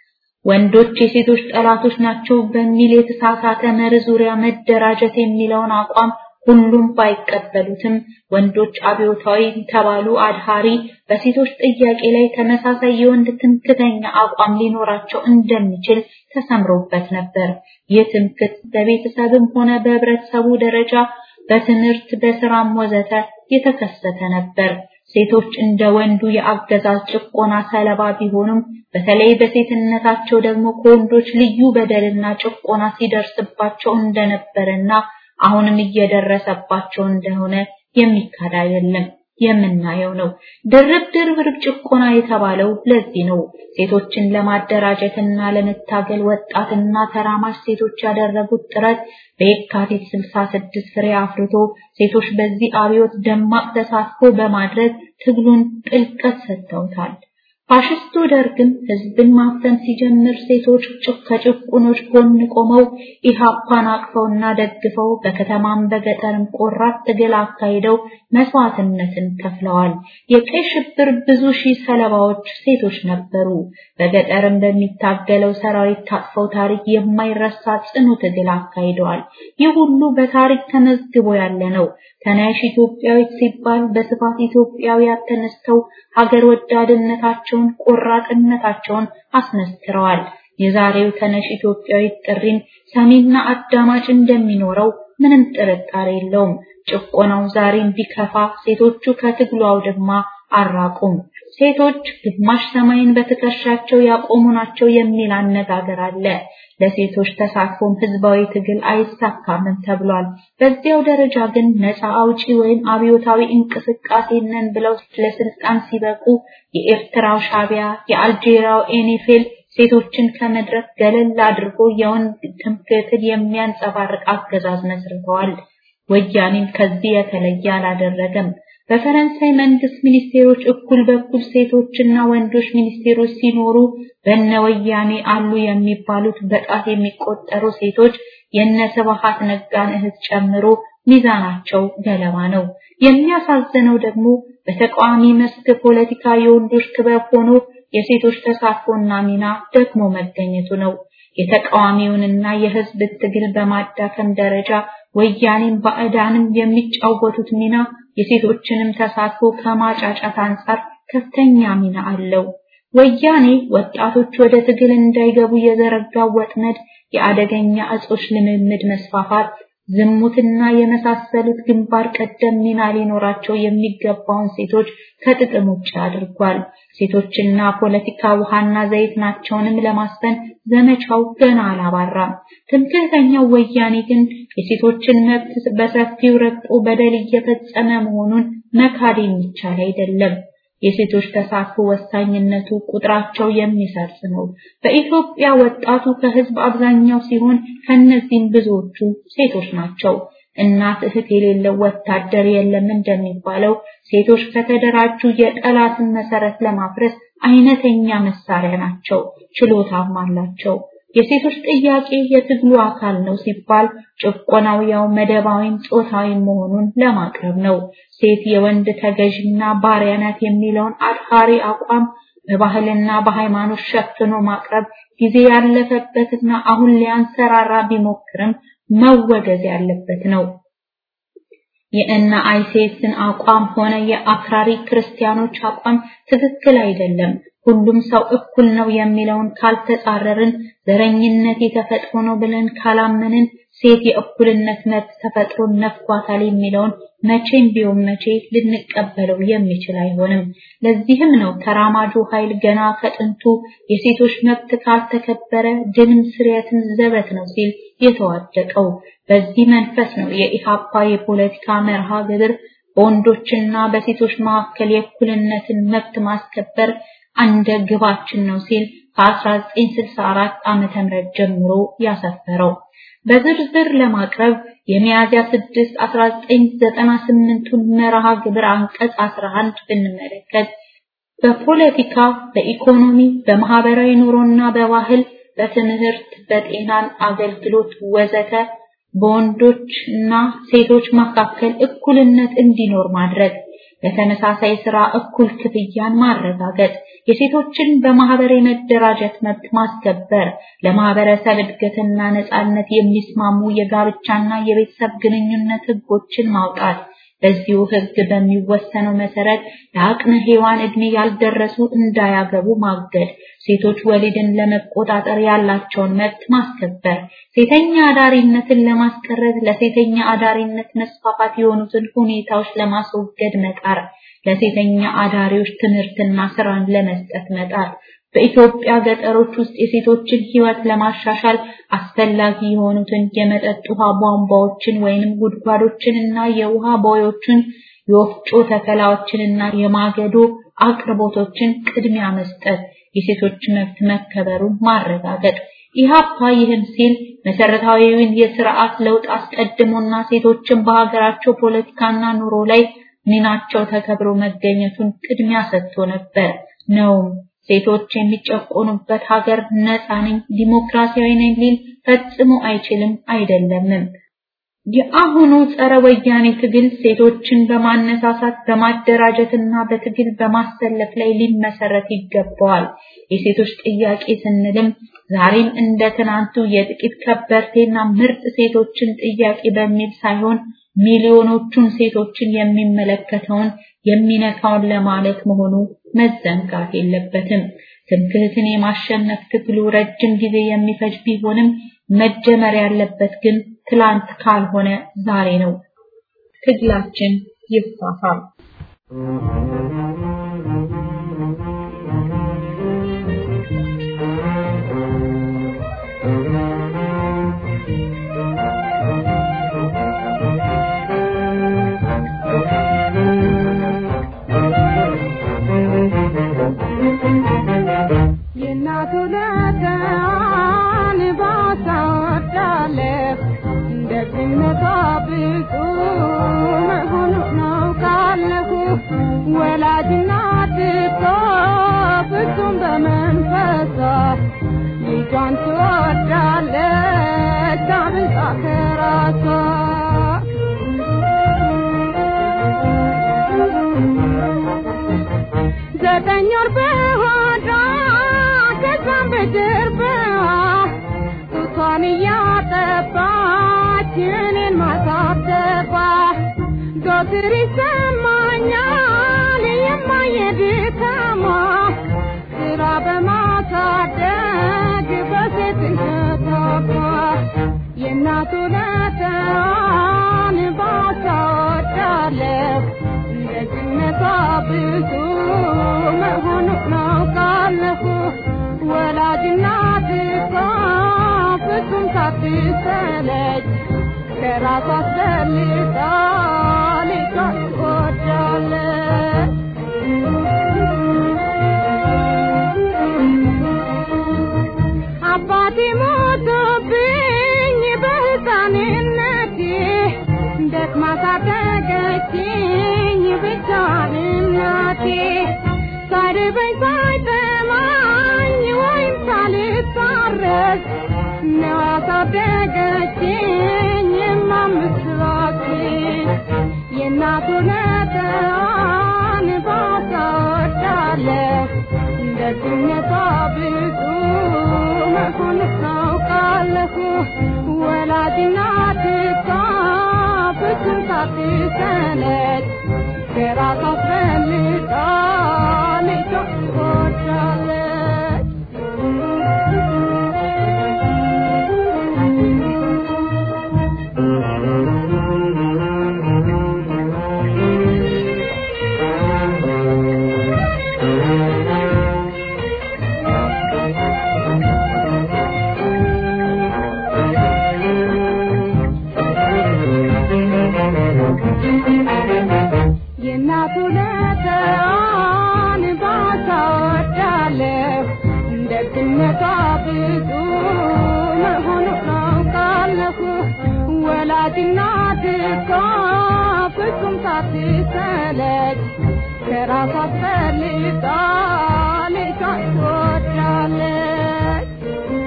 Speaker 6: ወንዶች የሴቶች ጠላቶች ናቸው በሚል የተሳሳተ መርህ ዙሪያ መደራጀት የሚለውን አቋም ሁሉም ባይቀበሉትም ወንዶች አብዮታዊ ተባሉ አድሃሪ በሴቶች ጥያቄ ላይ ተመሳሳይ የወንድ ትምክተኛ አቋም ሊኖራቸው እንደሚችል ተሰምሮበት ነበር። ይህ ትምክት በቤተሰብም ሆነ በህብረተሰቡ ደረጃ በትምህርት በስራም ወዘተ የተከሰተ ነበር። ሴቶች እንደ ወንዱ የአገዛዝ ጭቆና ሰለባ ቢሆኑም በተለይ በሴትነታቸው ደግሞ ከወንዶች ልዩ በደልና ጭቆና ሲደርስባቸው እንደነበረና አሁንም እየደረሰባቸው እንደሆነ የሚካድ አይደለም፣ የምናየው ነው። ድርብ ድርብ ጭቆና የተባለው ለዚህ ነው። ሴቶችን ለማደራጀትና ለመታገል ወጣትና ተራማጅ ሴቶች ያደረጉት ጥረት በየካቲት 66 ፍሬ አፍርቶ ሴቶች በዚህ አብዮት ደማቅ ተሳትፎ በማድረግ ትግሉን ጥልቀት ሰጥተውታል። ፋሽስቱ ደርግም ህዝብን ማፍተን ሲጀምር ሴቶች ከጭቁኖች ጎን ቆመው ኢሃፓን አቅፈውና ደግፈው በከተማም በገጠርም ቆራጥ ትግል አካሂደው መስዋዕትነትን ከፍለዋል። የቀይ ሽብር ብዙ ሺህ ሰለባዎች ሴቶች ነበሩ። በገጠርም በሚታገለው ሰራዊት ታቅፈው ታሪክ የማይረሳ ጽኑ ትግል አካሂደዋል። ይህ ሁሉ በታሪክ ተመዝግቦ ያለ ነው። ተነሽ ኢትዮጵያዊት ሲባል በስፋት ኢትዮጵያውያን ተነስተው ሀገር ወዳድነታቸውን ቆራጥነታቸውን አስመስክረዋል። የዛሬው ተነሽ ኢትዮጵያዊት ጥሪን ሰሚና አዳማጭ እንደሚኖረው ምንም ጥርጣሬ የለውም። ጭቆናው ዛሬም ቢከፋ ሴቶቹ ከትግሉ አውድማ አራቁም። ሴቶች ግማሽ ሰማይን በትከሻቸው ያቆሙ ናቸው የሚል አነጋገር አለ። ለሴቶች ተሳትፎም ህዝባዊ ትግል አይሳካምም ተብሏል። በዚያው ደረጃ ግን ነፃ አውጪ ወይም አብዮታዊ እንቅስቃሴ ነን ብለው ለስልጣን ሲበቁ የኤርትራው ሻቢያ፣ የአልጄሪያው ኤኔፌል ሴቶችን ከመድረክ ገለል አድርጎ የወንድ ትምክህትን የሚያንጸባርቅ አገዛዝ መስርተዋል። ወያኔም ከዚህ የተለየ አላደረገም። በፈረንሳይ መንግስት ሚኒስቴሮች እኩል በኩል ሴቶችና ወንዶች ሚኒስቴሮች ሲኖሩ በነ ወያኔ አሉ የሚባሉት በጣት የሚቆጠሩ ሴቶች የነ ስብሐት ነጋን እህት ጨምሮ ሚዛናቸው ገለባ ነው። የሚያሳዝነው ደግሞ በተቃዋሚ መስክ ፖለቲካ የወንዶች ክበብ ሆኖ የሴቶች ተሳትፎና ሚና ደግሞ መገኘቱ ነው። የተቃዋሚውንና የህዝብ ትግል በማዳከም ደረጃ ወያኔም ባዕዳንም የሚጫወቱት ሚና የሴቶችንም ተሳትፎ ከማጫጫት አንጻር ከፍተኛ ሚና አለው። ወያኔ ወጣቶች ወደ ትግል እንዳይገቡ የዘረጋው ወጥመድ የአደገኛ እጾች ልምምድ መስፋፋት፣ ዝሙትና የመሳሰሉት ግንባር ቀደም ሚና ሊኖራቸው የሚገባውን ሴቶች ከጥቅም ውጭ አድርጓል። ሴቶችና ፖለቲካ ውሃና ዘይት ናቸውንም ለማስፈን ዘመቻው ገና አላባራም። ትምክህተኛው ወያኔ ግን የሴቶችን መብት በሰፊው ረግጦ በደል እየፈጸመ መሆኑን መካድ የሚቻል አይደለም። የሴቶች ተሳትፎ ወሳኝነቱ ቁጥራቸው የሚሰርጽ ነው። በኢትዮጵያ ወጣቱ ከህዝብ አብዛኛው ሲሆን ከነዚህም ብዙዎቹ ሴቶች ናቸው። እናት እህት የሌለው ወታደር የለም እንደሚባለው ሴቶች ከተደራጁ የጠላትን መሰረት ለማፍረስ አይነተኛ መሳሪያ ናቸው፣ ችሎታም አላቸው። የሴቶች ጥያቄ የትግሉ አካል ነው ሲባል ጭቆናው ያው መደባዊም ጾታዊም መሆኑን ለማቅረብ ነው። ሴት የወንድ ተገዥና ባሪያ ናት የሚለውን አድሃሪ አቋም በባህልና በሃይማኖት ሸፍኖ ማቅረብ ጊዜ ያለፈበትና አሁን ሊያንሰራራ ቢሞክርም መወገዝ ያለበት ነው። የእነ አይሴትን አቋም ሆነ የአክራሪ ክርስቲያኖች አቋም ትክክል አይደለም። ሁሉም ሰው እኩል ነው የሚለውን ካልተጻረርን፣ ዘረኝነት የተፈጥሮ ነው ብለን ካላመንን፣ ሴት የእኩልነት መብት ተፈጥሮ ነፍጓታል የሚለውን መቼም ቢሆን መቼ ልንቀበለው የሚችል አይሆንም። ለዚህም ነው ተራማጁ ኃይል ገና ከጥንቱ የሴቶች መብት ካልተከበረ ድንም ስርየትም ዘበት ነው ሲል የተዋደቀው። በዚህ መንፈስ ነው የኢሃፓ የፖለቲካ መርሃ ግብር በወንዶችና በሴቶች መካከል የእኩልነትን መብት ማስከበር አንደ ግባችን ነው ሲል ከ1964 ዓመተ ምህረት ጀምሮ ያሰፈረው በዝርዝር ለማቅረብ የሚያዝያ 6 1998ቱን መርሃ ግብር አንቀጽ 11 ብንመለከት በፖለቲካ፣ በኢኮኖሚ፣ በማህበራዊ ኑሮና በባህል፣ በትምህርት፣ በጤናን አገልግሎት ወዘተ በወንዶች እና ሴቶች መካከል እኩልነት እንዲኖር ማድረግ፣ ለተመሳሳይ ስራ እኩል ክፍያን ማረጋገጥ፣ የሴቶችን በማህበር የመደራጀት መብት ማስከበር፣ ለማህበረሰብ እድገትና ነጻነት የሚስማሙ የጋብቻና የቤተሰብ ግንኙነት ህጎችን ማውጣት፣ በዚሁ ህግ በሚወሰነው መሰረት ለአቅመ ሔዋን እድሜ ያልደረሱ እንዳያገቡ ማገድ፣ ሴቶች ወሊድን ለመቆጣጠር ያላቸውን መብት ማስከበር፣ ሴተኛ አዳሪነትን ለማስቀረት ለሴተኛ አዳሪነት መስፋፋት የሆኑትን ሁኔታዎች ለማስወገድ መጣር፣ ለሴተኛ አዳሪዎች ትምህርትና ስራን ለመስጠት መጣር፣ በኢትዮጵያ ገጠሮች ውስጥ የሴቶችን ህይወት ለማሻሻል አስፈላጊ የሆኑትን የመጠጥ ውሃ ቧንቧዎችን ወይንም ጉድጓዶችንና የውሃ ቦዮችን የወፍጮ ተከላዎችንና የማገዶ አቅርቦቶችን ቅድሚያ መስጠት፣ የሴቶች መብት መከበሩን ማረጋገጥ። ኢህአፓ ይህን ሲል መሰረታዊውን የስርዓት ለውጥ አስቀድሞና ሴቶችን በሀገራቸው ፖለቲካና ኑሮ ላይ ሚናቸው ተከብሮ መገኘቱን ቅድሚያ ሰጥቶ ነበር ነውም። ሴቶች የሚጨቆኑበት ሀገር ነፃ ነኝ ዲሞክራሲያዊ ነኝ ሊል ፈጽሞ አይችልም አይደለምም። የአሁኑ ጸረ ወያኔ ትግል ሴቶችን በማነሳሳት በማደራጀትና በትግል በማሰለፍ ላይ ሊመሰረት ይገባዋል። የሴቶች ጥያቄ ስንልም ዛሬም እንደ ትናንቱ የጥቂት ከበርቴና ምርጥ ሴቶችን ጥያቄ በሚል ሳይሆን ሚሊዮኖቹን ሴቶችን የሚመለከተውን የሚነካውን ለማለት መሆኑ መዘንጋት የለበትም። ትምክህትን የማሸነፍ ትግሉ ረጅም ጊዜ የሚፈጅ ቢሆንም መጀመር ያለበት ግን ትላንት ካልሆነ ዛሬ ነው። ትግላችን ይፋፋም።
Speaker 7: የእናቱ ለታን ባሳወዳለህ ደግነቷ ብዙ መሆኑ ነው ካለሁ ወላጅናት እኮ ፍጹም በመንፈሷ ልጇን ትወዳለች አብልጣ ከራሷ ዘጠኝ ወር በሆዷ ከዛም በጀርባዋ ጡቷን እያጠባች እኔን ማሳደባ ዶትር ይሰማኛል የማየድካሟ ስራ በማሳደግ በሴትነቷ የእናቱ ለተዋን ባሳወዳለሁ ደግነቷ ብዙ መሆኑ ነው ካለሁ ወላጅናት እኮ ፍጹም ሳትሰለች ከራሷ አስፈልጣ ልጇን ትወዳለች። አባቴ ሞቶብኝ በሕፃንነቴ ደክማ ሳደገችኝ ብቻዋን እናቴ ሳይርበኝ ሳይጠማኝ ወይም ሳልታረስ ነው ያሳደገችኝ የማምስባችን የእናቱ ነጠዋን ባሳወዳለሁ ደግነቷ ብዙ መሆኑ ታውቃለሁ ወላጅናት እኮ ፍጹም ሳትሰለች ከራሷ አስፈልጣ ልጇን ትወዳለች። ከራሷ አስፈልጋ ልጇን ትወዳለች።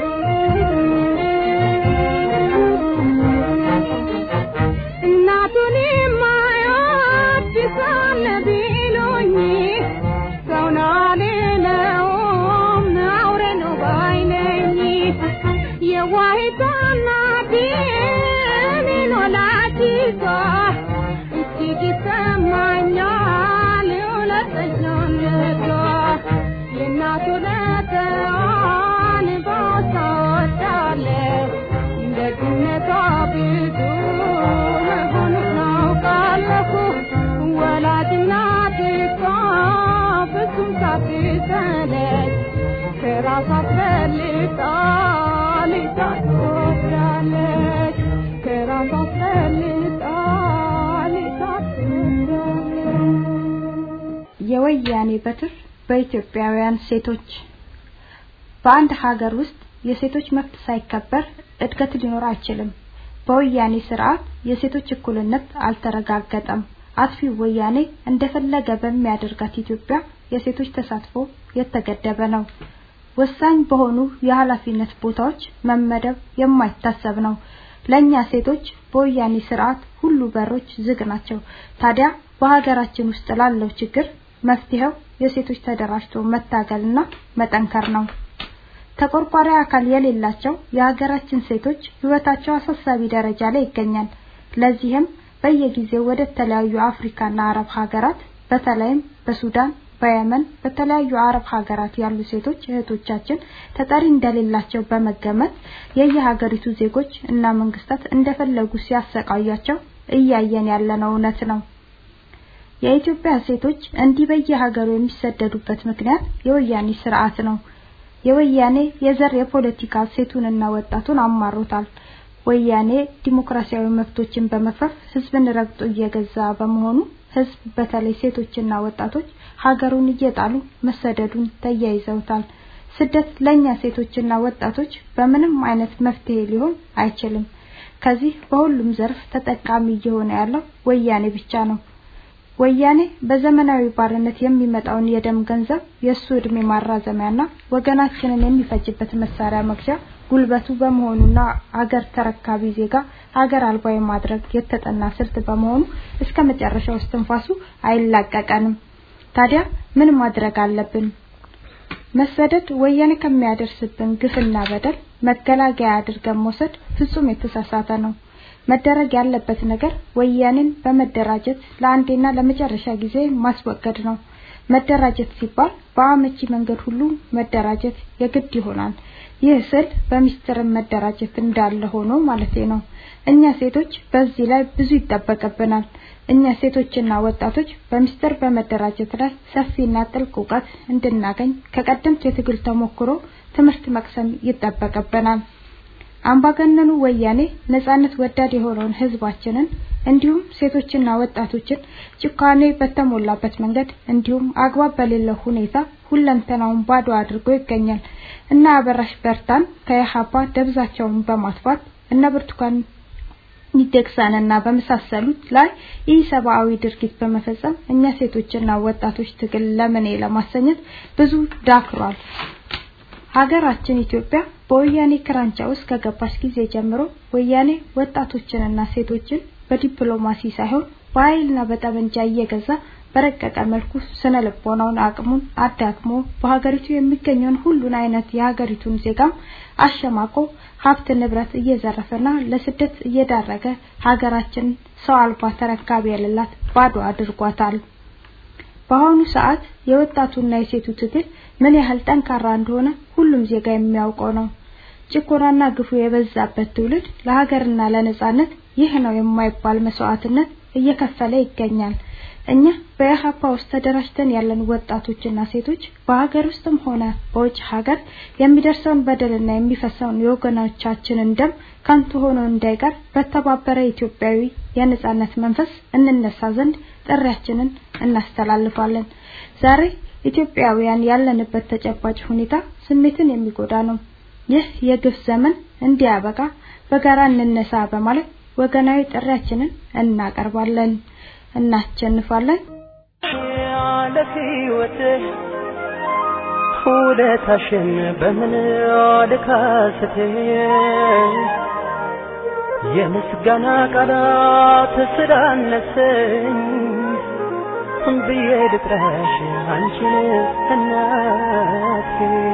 Speaker 7: እናቱን የማይወድ ሳለ ቢሉኝ ሰውን አልለውም አውሬ ነው ባይ ነኝ። የዋሂቷ እናቴ እኔን ወላዲቷ እጅግ ይሰማኛል እውነተኛነቷ የእናቱ ለተዋን ባታወዳለሁ ደግነቷ ብዙ መሆኑን አውቃለሁ። ወላጅ እናት እሷ ፍጹም ሳትሰለች ከራሷ አስፈልጋ ልጇን ትወዳለች። ከራሷ አስፈልጋ ልጇን ትወዳለች።
Speaker 8: የወያኔ በትር በኢትዮጵያውያን ሴቶች በአንድ ሀገር ውስጥ የሴቶች መብት ሳይከበር እድገት ሊኖር አይችልም። በወያኔ ስርዓት የሴቶች እኩልነት አልተረጋገጠም። አጥፊው ወያኔ እንደፈለገ በሚያደርጋት ኢትዮጵያ የሴቶች ተሳትፎ የተገደበ ነው። ወሳኝ በሆኑ የኃላፊነት ቦታዎች መመደብ የማይታሰብ ነው። ለኛ ሴቶች በወያኔ ስርዓት ሁሉ በሮች ዝግ ናቸው። ታዲያ በሀገራችን ውስጥ ላለው ችግር መፍትሄው የሴቶች ተደራጅቶ መታገልና መጠንከር ነው። ተቆርቋሪ አካል የሌላቸው የሀገራችን ሴቶች ህይወታቸው አሳሳቢ ደረጃ ላይ ይገኛል። ለዚህም በየጊዜው ወደ ተለያዩ አፍሪካና አረብ ሀገራት በተለይም በሱዳን፣ በየመን፣ በተለያዩ አረብ ሀገራት ያሉ ሴቶች እህቶቻችን ተጠሪ እንደሌላቸው በመገመት የየሀገሪቱ ዜጎች እና መንግስታት እንደፈለጉ ሲያሰቃያቸው እያየን ያለነው እውነት ነው። የኢትዮጵያ ሴቶች እንዲህ በየሀገሩ የሚሰደዱበት ምክንያት የወያኔ ስርዓት ነው። የወያኔ የዘር የፖለቲካ ሴቱንና ወጣቱን አማሮታል። ወያኔ ዲሞክራሲያዊ መብቶችን በመፍረፍ ህዝብን ረግጦ እየገዛ በመሆኑ ህዝብ በተለይ ሴቶችና ወጣቶች ሀገሩን እየጣሉ መሰደዱን ተያይዘውታል። ስደት ለኛ ሴቶችና ወጣቶች በምንም አይነት መፍትሄ ሊሆን አይችልም። ከዚህ በሁሉም ዘርፍ ተጠቃሚ እየሆነ ያለው ወያኔ ብቻ ነው። ወያኔ በዘመናዊ ባርነት የሚመጣውን የደም ገንዘብ የሱ እድሜ ማራዘሚያና ወገናችንን የሚፈጅበት መሳሪያ መግዣ ጉልበቱ በመሆኑና አገር ተረካቢ ዜጋ ሀገር አልባ የማድረግ የተጠና ስልት በመሆኑ እስከ መጨረሻው እስትንፋሱ አይላቀቀንም። ታዲያ ምን ማድረግ አለብን? መሰደድ ወያኔ ከሚያደርስብን ግፍና በደል መገላገያ አድርገን መውሰድ ፍጹም የተሳሳተ ነው። መደረግ ያለበት ነገር ወያኔን በመደራጀት ለአንዴና ለመጨረሻ ጊዜ ማስወገድ ነው። መደራጀት ሲባል በአመቺ መንገድ ሁሉ መደራጀት የግድ ይሆናል። ይህ ስል በሚስጥርም መደራጀት እንዳለ ሆኖ ማለቴ ነው። እኛ ሴቶች በዚህ ላይ ብዙ ይጠበቅብናል። እኛ ሴቶችና ወጣቶች በሚስጥር በመደራጀት ላይ ሰፊና ጥልቅ እውቀት እንድናገኝ ከቀደምት የትግል ተሞክሮ ትምህርት መቅሰም ይጠበቅብናል። አምባገነኑ ወያኔ ነጻነት ወዳድ የሆነውን ህዝባችንን እንዲሁም ሴቶችና ወጣቶችን ጭካኔ በተሞላበት መንገድ እንዲሁም አግባብ በሌለው ሁኔታ ሁለንተናውን ባዶ አድርጎ ይገኛል። እና አበራሽ በርታን ከኢህአፓ ደብዛቸውን በማጥፋት እነ ብርቱካን ሚደቅሳንና በመሳሰሉት ላይ ኢሰብአዊ ድርጊት በመፈጸም እኛ ሴቶችና ወጣቶች ትግል ለምኔ ለማሰኘት ብዙ ዳክሯል። ሀገራችን ኢትዮጵያ በወያኔ ክራንቻ ውስጥ ከገባች ጊዜ ጀምሮ ወያኔ ወጣቶችንና ሴቶችን በዲፕሎማሲ ሳይሆን በኃይልና በጠመንጃ እየገዛ በረቀቀ መልኩ ስነ ልቦናውን አቅሙን አዳክሞ በሀገሪቱ የሚገኘውን ሁሉን አይነት የሀገሪቱን ዜጋም አሸማቆ ሀብት ንብረት እየዘረፈና ለስደት እየዳረገ ሀገራችን ሰው አልባ ተረካቢ የሌላት ባዶ አድርጓታል። በአሁኑ ሰዓት የወጣቱና የሴቱ ትግል ምን ያህል ጠንካራ እንደሆነ ሁሉም ዜጋ የሚያውቀው ነው። ጭቆናና ግፉ የበዛበት ትውልድ ለሀገርና ለነጻነት ይህ ነው የማይባል መስዋዕትነት እየከፈለ ይገኛል። እኛ በኢህአፓ ውስጥ ተደራጅተን ያለን ወጣቶችና ሴቶች በሀገር ውስጥም ሆነ በውጭ ሀገር የሚደርሰውን በደልና የሚፈሰውን የወገኖቻችንን ደም ከንቱ ሆኖ እንዳይቀር በተባበረ ኢትዮጵያዊ የነጻነት መንፈስ እንነሳ ዘንድ ጥሪያችንን እናስተላልፋለን። ዛሬ ኢትዮጵያውያን ያለንበት ተጨባጭ ሁኔታ ስሜትን የሚጎዳ ነው። ይህ የግፍ ዘመን እንዲያበቃ በጋራ እንነሳ በማለት ወገናዊ ጥሪያችንን እናቀርባለን። እናሸንፋለን።
Speaker 2: ለሕይወቴ ውለታሽን በምን ልካስቴ የምስጋና ቃላት ስላነሰኝ ብዬ ልጥራሽ አንቺን እናቴ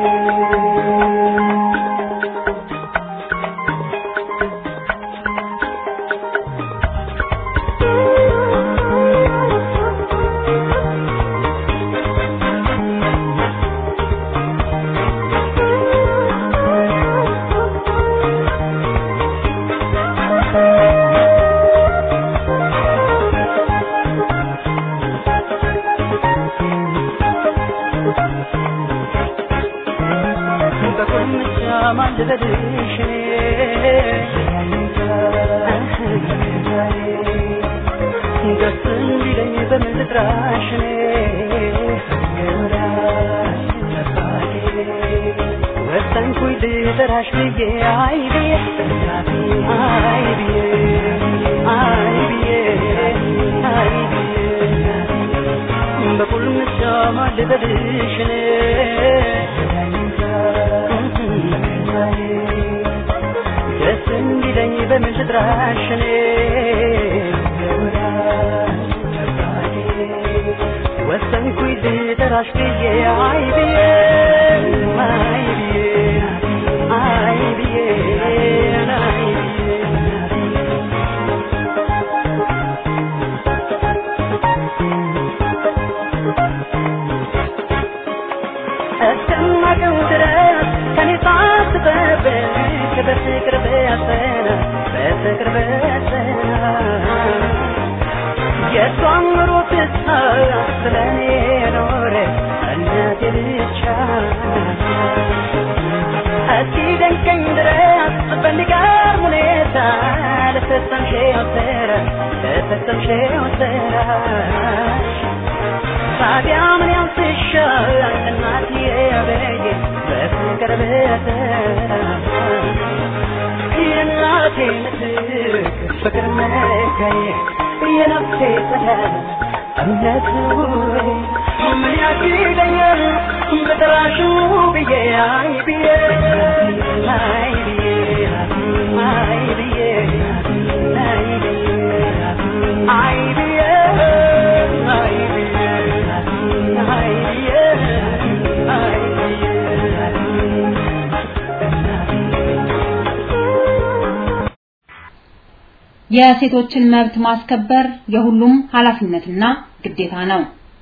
Speaker 2: በቁልምጫ ማልበልሽ ደስ እንዲለኝ በምን ልጥራሽ ወሰንኩኝ ልጠራሽ ብዬ አይ ብዬ አይ ብዬ አይ ብዬ አይ ብዬ በቁልምጫ ማልበልሽ ደስ እንዲለኝ በምን ልጥራሽ እኔ ወሰንኩኝ ልጠራሽ ብዬ አይ ብዬ አይ ብዬ አይ ብዬ አይ ብዬ እስከማውቀው ድረስ ከኔ ሳትጠብቅ በፍቅር በያዘና በፍቅር በያዘና የእሷን ኑሮ ትታ ስለኔ ኖረ እናቴ ብቻ እስኪ ደንቀኝ ድረስ በሚገርም ሁኔታ ለፈጸምሽው ስራ ለፈጸምሽው ስራሽ ታዲያ ምን ያንስሻል እናትዬ በየ በፍቅር በተራ የእናቴ ምትክ ፍቅር መካዬ የነፍሴ ጸዳል እምነት ምን ያግደኛል በጠራሽው ብዬ አይ ብዬ አይ ብዬ አይ ብዬ አይ ብዬ አይ ብዬ አይ ብዬ አይ ብዬ አይ
Speaker 6: የሴቶችን መብት ማስከበር የሁሉም ኃላፊነትና ግዴታ ነው።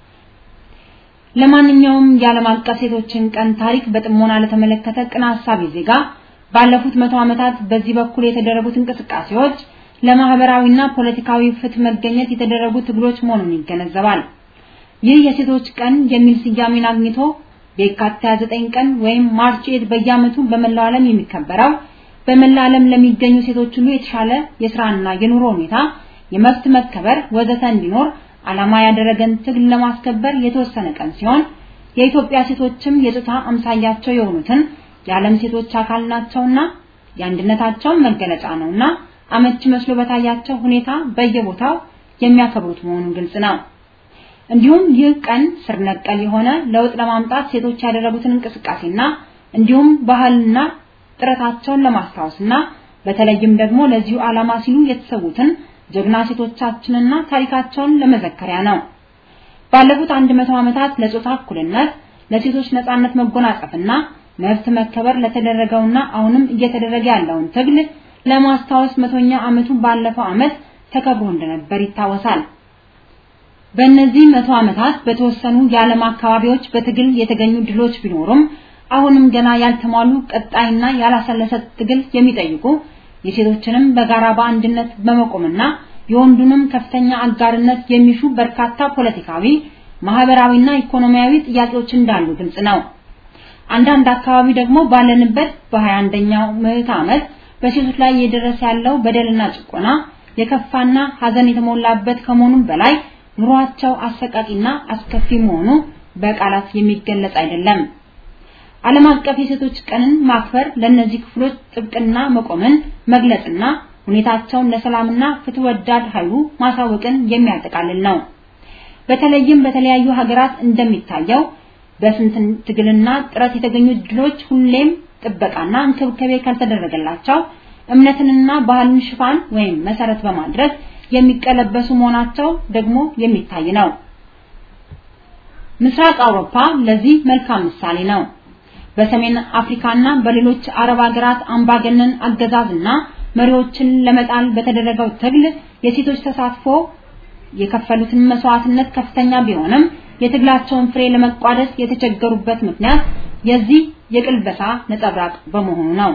Speaker 6: ለማንኛውም የዓለም አቀፍ ሴቶችን ቀን ታሪክ በጥሞና ለተመለከተ ቅን ሐሳቢ ዜጋ ባለፉት መቶ ዓመታት በዚህ በኩል የተደረጉት እንቅስቃሴዎች ለማህበራዊና ፖለቲካዊ ፍትህ መገኘት የተደረጉ ትግሎች መሆኑን ይገነዘባል። ይህ የሴቶች ቀን የሚል ስያሜን አግኝቶ በየካቲት 29 ቀን ወይም ማርች 8 በየዓመቱ በመላው ዓለም የሚከበረው በመላ ዓለም ለሚገኙ ሴቶች ሁሉ የተሻለ የስራና የኑሮ ሁኔታ፣ የመብት መከበር ወዘተ እንዲኖር ዓላማ ያደረገን ትግል ለማስከበር የተወሰነ ቀን ሲሆን የኢትዮጵያ ሴቶችም የጾታ አምሳያቸው የሆኑትን የዓለም ሴቶች አካል ናቸውና የአንድነታቸው መገለጫ ነውና አመቺ መስሎ በታያቸው ሁኔታ በየቦታው የሚያከብሩት መሆኑ ግልጽ ነው። እንዲሁም ይህ ቀን ስር ነቀል የሆነ ለውጥ ለማምጣት ሴቶች ያደረጉትን እንቅስቃሴና እንዲሁም ባህልና ጥረታቸውን ለማስታወስና በተለይም ደግሞ ለዚሁ ዓላማ ሲሉ የተሰዉትን ጀግና ሴቶቻችንና ታሪካቸውን ለመዘከሪያ ነው። ባለፉት 100 ዓመታት ለጾታ እኩልነት፣ ለሴቶች ነጻነት መጎናጸፍና መብት መከበር ለተደረገውና አሁንም እየተደረገ ያለውን ትግል ለማስታወስ መቶኛ ዓመቱ ባለፈው ዓመት ተከብሮ እንደነበር ይታወሳል። በእነዚህ መቶ ዓመታት በተወሰኑ የዓለም አካባቢዎች በትግል የተገኙ ድሎች ቢኖሩም አሁንም ገና ያልተሟሉ ቀጣይና ያላሰለሰ ትግል የሚጠይቁ የሴቶችንም በጋራ በአንድነት በመቆምና የወንዱንም ከፍተኛ አጋርነት የሚሹ በርካታ ፖለቲካዊ፣ ማህበራዊና ኢኮኖሚያዊ ጥያቄዎች እንዳሉ ግልጽ ነው። አንዳንድ አካባቢ ደግሞ ባለንበት በ21ኛው ምዕተ ዓመት በሴቶች ላይ እየደረሰ ያለው በደልና ጭቆና የከፋና ሐዘን የተሞላበት ከመሆኑም በላይ ኑሯቸው አሰቃቂና አስከፊ መሆኑ በቃላት የሚገለጽ አይደለም። ዓለም አቀፍ የሴቶች ቀንን ማክበር ለእነዚህ ክፍሎች ጥብቅና መቆምን መግለጽና ሁኔታቸውን ለሰላምና ፍትህ ወዳድ ኃይሉ ማሳወቅን የሚያጠቃልል ነው። በተለይም በተለያዩ ሀገራት እንደሚታየው በስንት ትግልና ጥረት የተገኙ ድሎች ሁሌም ጥበቃና እንክብካቤ ካልተደረገላቸው እምነትንና ባህልን ሽፋን ወይም መሰረት በማድረግ የሚቀለበሱ መሆናቸው ደግሞ የሚታይ ነው። ምስራቅ አውሮፓ ለዚህ መልካም ምሳሌ ነው። በሰሜን አፍሪካና በሌሎች አረብ ሀገራት አምባገነን አገዛዝና መሪዎችን ለመጣል በተደረገው ትግል የሴቶች ተሳትፎ የከፈሉትን መስዋዕትነት ከፍተኛ ቢሆንም የትግላቸውን ፍሬ ለመቋደስ የተቸገሩበት ምክንያት የዚህ የቅልበሳ ነጸብራቅ በመሆኑ ነው።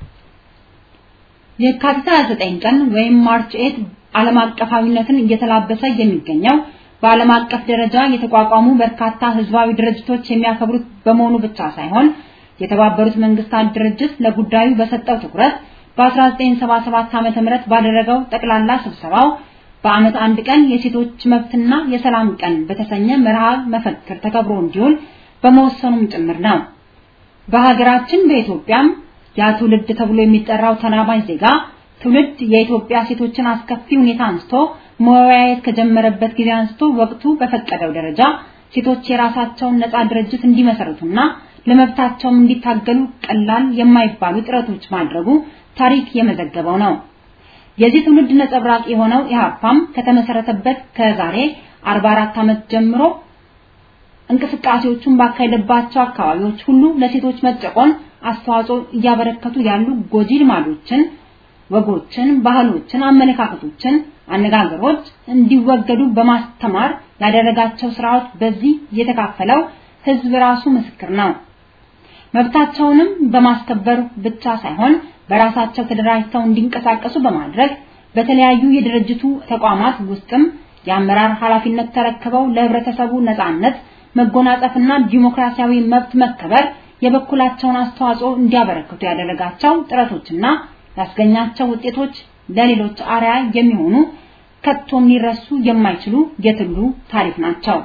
Speaker 6: የካቲት 29 ቀን ወይም ማርች 8 ዓለም አቀፋዊነትን እየተላበሰ የሚገኘው በዓለም አቀፍ ደረጃ የተቋቋሙ በርካታ ህዝባዊ ድርጅቶች የሚያከብሩት በመሆኑ ብቻ ሳይሆን የተባበሩት መንግስታት ድርጅት ለጉዳዩ በሰጠው ትኩረት በ1977 ዓ.ም ባደረገው ጠቅላላ ስብሰባው በዓመት አንድ ቀን የሴቶች መብትና የሰላም ቀን በተሰኘ መርሃ መፈክር ተከብሮ እንዲውል በመወሰኑም ጭምር ነው። በሀገራችን በኢትዮጵያም ያ ትውልድ ተብሎ የሚጠራው ተናባኝ ዜጋ ትውልድ የኢትዮጵያ ሴቶችን አስከፊ ሁኔታ አንስቶ መወያየት ከጀመረበት ጊዜ አንስቶ ወቅቱ በፈቀደው ደረጃ ሴቶች የራሳቸውን ነፃ ድርጅት እንዲመሰርቱና ለመብታቸውም እንዲታገሉ ቀላል የማይባሉ ጥረቶች ማድረጉ ታሪክ የመዘገበው ነው። የዚህ ትውልድ ነጸብራቅ የሆነው ኢህአፓም ከተመሰረተበት ከዛሬ 44 ዓመት ጀምሮ እንቅስቃሴዎቹን ባካሄደባቸው አካባቢዎች ሁሉ ለሴቶች መጨቆን አስተዋጽኦ እያበረከቱ ያሉ ጎጂ ልማዶችን፣ ወጎችን፣ ባህሎችን፣ አመለካከቶችን፣ አነጋገሮች እንዲወገዱ በማስተማር ያደረጋቸው ስራዎች በዚህ የተካፈለው ህዝብ ራሱ ምስክር ነው። መብታቸውንም በማስከበር ብቻ ሳይሆን በራሳቸው ተደራጅተው እንዲንቀሳቀሱ በማድረግ በተለያዩ የድርጅቱ ተቋማት ውስጥም የአመራር ኃላፊነት ተረክበው ለህብረተሰቡ ነጻነት መጎናጸፍና ዲሞክራሲያዊ መብት መከበር የበኩላቸውን አስተዋጽኦ እንዲያበረክቱ ያደረጋቸው ጥረቶችና ያስገኛቸው ውጤቶች ለሌሎች አርያ የሚሆኑ ከቶም ሊረሱ የማይችሉ የትግሉ ታሪክ ናቸው።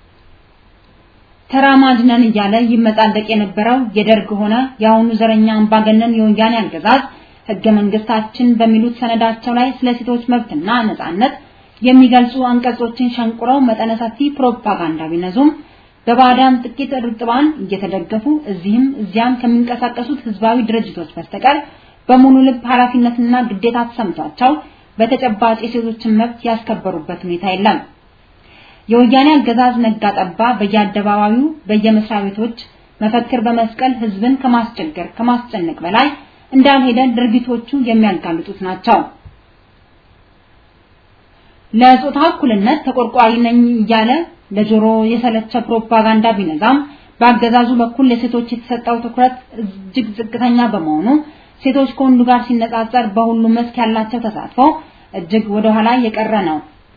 Speaker 6: ተራማጅ ነን እያለ ይመጻደቅ የነበረው የደርግ ሆነ የአሁኑ ዘረኛ አምባገነን የወያኔ አገዛዝ ህገ መንግስታችን በሚሉት ሰነዳቸው ላይ ስለ ሴቶች መብትና ነጻነት የሚገልጹ አንቀጾችን ሸንቁረው መጠነ ሰፊ ፕሮፓጋንዳ ቢነዙም በባዳም ጥቂት እርጥባን እየተደገፉ እዚህም እዚያም ከሚንቀሳቀሱት ህዝባዊ ድርጅቶች በስተቀር በሙሉ ልብ ኃላፊነትና ግዴታ ተሰምቷቸው በተጨባጭ የሴቶችን መብት ያስከበሩበት ሁኔታ የለም። የወያኔ አገዛዝ ነጋ ጠባ በየአደባባዩ በየመስሪያ ቤቶች መፈክር በመስቀል ህዝብን ከማስቸገር ከማስጨነቅ በላይ እንዳልሄደ ድርጊቶቹ የሚያጋልጡት ናቸው። ለጾታ እኩልነት ተቆርቋሪ ነኝ እያለ ለጆሮ የሰለቸ ፕሮፓጋንዳ ቢነዛም በአገዛዙ በኩል ለሴቶች የተሰጠው ትኩረት እጅግ ዝቅተኛ በመሆኑ ሴቶች ከወንዱ ጋር ሲነጻጸር በሁሉም መስክ ያላቸው ተሳትፎ እጅግ ወደ ኋላ የቀረ ነው።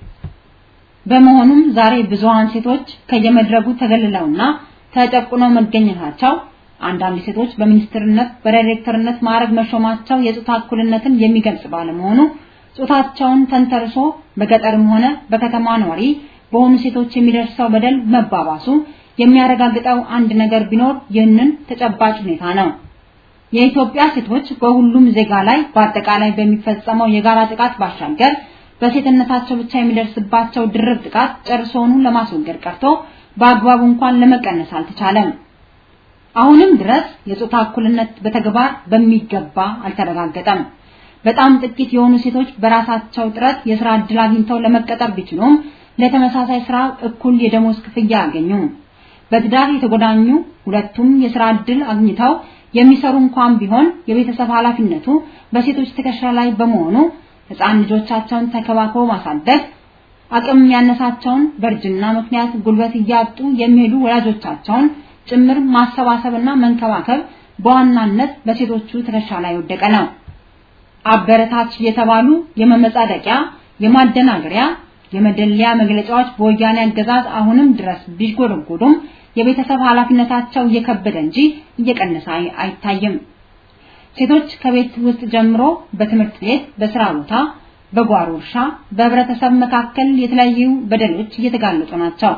Speaker 6: በመሆኑም ዛሬ ብዙሃን ሴቶች ከየመድረጉ ተገልለውና ተጨቁነው መገኘታቸው አንዳንድ ሴቶች በሚኒስትርነት በዳይሬክተርነት ማዕረግ መሾማቸው የጾታ እኩልነትን የሚገልጽ ባለመሆኑ ጾታቸውን ተንተርሶ በገጠርም ሆነ በከተማ ነዋሪ በሆኑ ሴቶች የሚደርሰው በደል መባባሱ የሚያረጋግጠው አንድ ነገር ቢኖር ይህንን ተጨባጭ ሁኔታ ነው። የኢትዮጵያ ሴቶች በሁሉም ዜጋ ላይ በአጠቃላይ በሚፈጸመው የጋራ ጥቃት ባሻገር በሴትነታቸው ብቻ የሚደርስባቸው ድርብ ጥቃት ጨርሶውኑ ለማስወገድ ቀርቶ በአግባቡ እንኳን ለመቀነስ አልተቻለም። አሁንም ድረስ የጾታ እኩልነት በተግባር በሚገባ አልተረጋገጠም። በጣም ጥቂት የሆኑ ሴቶች በራሳቸው ጥረት የስራ እድል አግኝተው ለመቀጠር ቢችሉም ለተመሳሳይ ስራ እኩል የደሞዝ ክፍያ አያገኙም። በትዳር የተጎዳኙ ሁለቱም የስራ እድል አግኝተው የሚሰሩ እንኳን ቢሆን የቤተሰብ ኃላፊነቱ በሴቶች ትከሻ ላይ በመሆኑ ህፃን ልጆቻቸውን ተከባክበው ማሳደግ አቅም ያነሳቸውን በእርጅና ምክንያት ጉልበት እያጡ የሚሄዱ ወላጆቻቸውን ጭምር ማሰባሰብና መንከባከብ በዋናነት በሴቶቹ ትከሻ ላይ ወደቀ ነው። አበረታች የተባሉ የመመጻደቂያ፣ የማደናገሪያ፣ የመደለያ መግለጫዎች በወያኔ አገዛዝ አሁንም ድረስ ቢጎደጎዱም የቤተሰብ ኃላፊነታቸው እየከበደ እንጂ እየቀነሰ አይታይም። ሴቶች ከቤት ውስጥ ጀምሮ በትምህርት ቤት፣ በስራ ቦታ፣ በጓሮ እርሻ፣ በህብረተሰብ መካከል የተለያዩ በደሎች እየተጋለጡ ናቸው።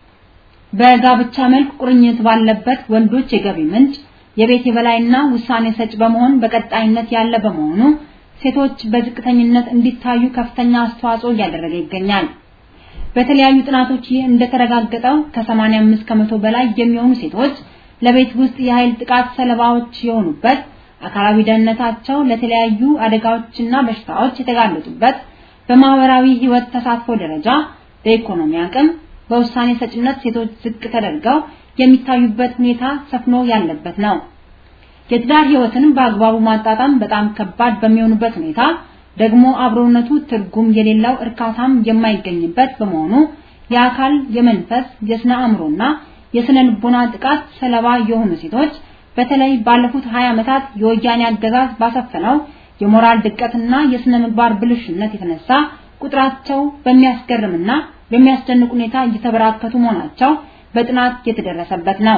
Speaker 6: በጋብቻ መልክ ቁርኝት ባለበት ወንዶች የገቢ ምንጭ የቤት የበላይና ውሳኔ ሰጭ በመሆን በቀጣይነት ያለ በመሆኑ ሴቶች በዝቅተኝነት እንዲታዩ ከፍተኛ አስተዋጽኦ እያደረገ ይገኛል። በተለያዩ ጥናቶች ይህ እንደተረጋገጠው ከ85 ከመቶ በላይ የሚሆኑ ሴቶች ለቤት ውስጥ የኃይል ጥቃት ሰለባዎች የሆኑበት አካላዊ ደህንነታቸው ለተለያዩ አደጋዎችና በሽታዎች የተጋለጡበት በማህበራዊ ህይወት ተሳትፎ ደረጃ በኢኮኖሚ አቅም በውሳኔ ሰጭነት ሴቶች ዝቅ ተደርገው የሚታዩበት ሁኔታ ሰፍኖ ያለበት ነው። የትዳር ህይወትን በአግባቡ ማጣጣም በጣም ከባድ በሚሆኑበት ሁኔታ ደግሞ አብሮነቱ ትርጉም የሌለው እርካታም የማይገኝበት በመሆኑ የአካል፣ የመንፈስ፣ የስነ አእምሮና የስነ ልቦና ጥቃት ሰለባ የሆኑ ሴቶች በተለይ ባለፉት 20 ዓመታት የወያኔ አገዛዝ ባሰፈነው የሞራል ድቀትና የስነ ምግባር ብልሽነት የተነሳ ቁጥራቸው በሚያስገርምና በሚያስደንቅ ሁኔታ እየተበራከቱ መሆናቸው በጥናት የተደረሰበት ነው።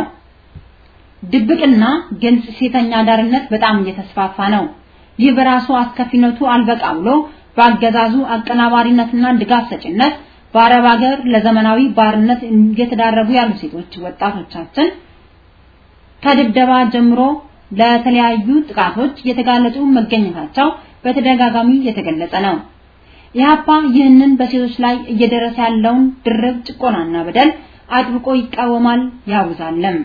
Speaker 6: ድብቅና ግልጽ ሴተኛ አዳሪነት በጣም እየተስፋፋ ነው። ይህ በራሱ አስከፊነቱ አልበቃ ብሎ በአገዛዙ አቀናባሪነትና ድጋፍ ሰጭነት በአረብ ሀገር ለዘመናዊ ባርነት እየተዳረጉ ያሉ ሴቶች ወጣቶቻችን ከድብደባ ጀምሮ ለተለያዩ ጥቃቶች የተጋለጡ መገኘታቸው በተደጋጋሚ የተገለጸ ነው። ኢህአፓ ይህንን በሴቶች ላይ እየደረሰ ያለውን ድርብ ጭቆናና በደል አጥብቆ ይቃወማል ያውዛለም።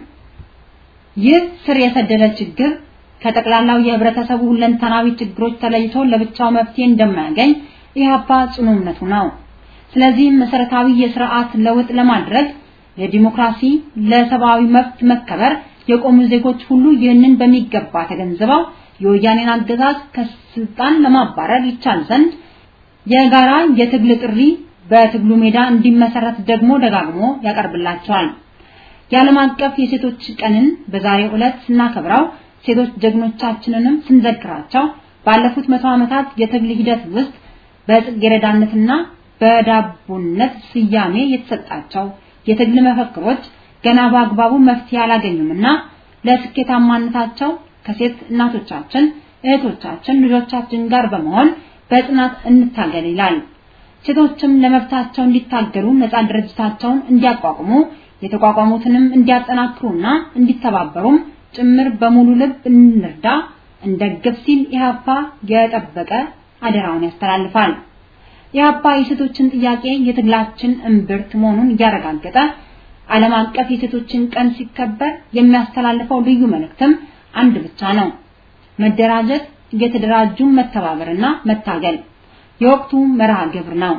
Speaker 6: ይህ ስር የሰደደ ችግር ከጠቅላላው የህብረተሰቡ ሁለንተናዊ ችግሮች ተለይቶ ለብቻው መፍትሄ እንደማያገኝ ኢህአፓ ጽኑ እምነቱ ነው። ስለዚህም መሰረታዊ የስርዓት ለውጥ ለማድረግ ለዲሞክራሲ፣ ለሰብአዊ መብት መከበር የቆሙ ዜጎች ሁሉ ይህንን በሚገባ ተገንዝበው የወያኔን አገዛዝ ከስልጣን ለማባረር ይቻል ዘንድ የጋራ የትግል ጥሪ በትግሉ ሜዳ እንዲመሰረት ደግሞ ደጋግሞ ያቀርብላቸዋል። የዓለም አቀፍ የሴቶች ቀንን በዛሬው ዕለት ስናከብረው ሴቶች ጀግኖቻችንንም ስንዘክራቸው ባለፉት መቶ ዓመታት የትግል ሂደት ውስጥ በጽጌረዳነትና በዳቦነት ስያሜ የተሰጣቸው የትግል መፈክሮች ገና በአግባቡ መፍትሄ አላገኙምና ለስኬታማነታቸው ከሴት እናቶቻችን፣ እህቶቻችን፣ ልጆቻችን ጋር በመሆን በጽናት እንታገል ይላል። ሴቶችም ለመብታቸው እንዲታገሉ ነፃ ድርጅታቸውን እንዲያቋቁሙ የተቋቋሙትንም እንዲያጠናክሩና እንዲተባበሩም ጭምር በሙሉ ልብ እንርዳ እንደግፍ ሲል ኢህአፓ የጠበቀ አደራውን ያስተላልፋል። ኢህአፓ የሴቶችን ጥያቄ የትግላችን እምብርት መሆኑን እያረጋገጠ ዓለም አቀፍ የሴቶችን ቀን ሲከበር የሚያስተላልፈው ልዩ መልእክትም አንድ ብቻ ነው። መደራጀት፣ እየተደራጁ መተባበርና መታገል የወቅቱ መርሃ ግብር ነው።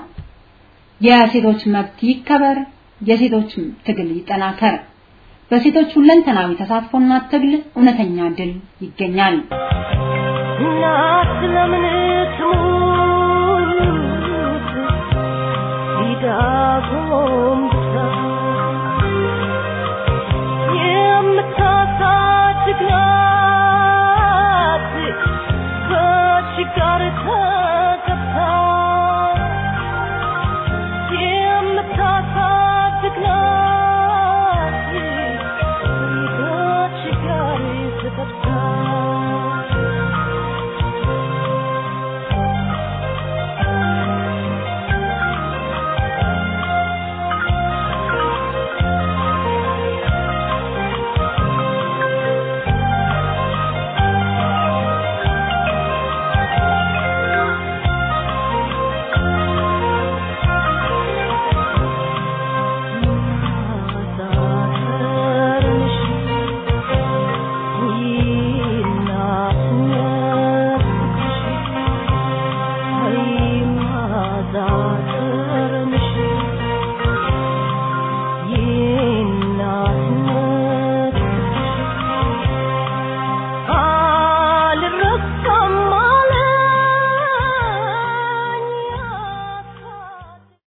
Speaker 6: የሴቶች መብት ይከበር፣ የሴቶች ትግል ይጠናከር። በሴቶች ሁለንተናዊ ተሳትፎና ትግል እውነተኛ ድል ይገኛል።
Speaker 7: እናት ለምን ትሙት ሊዳ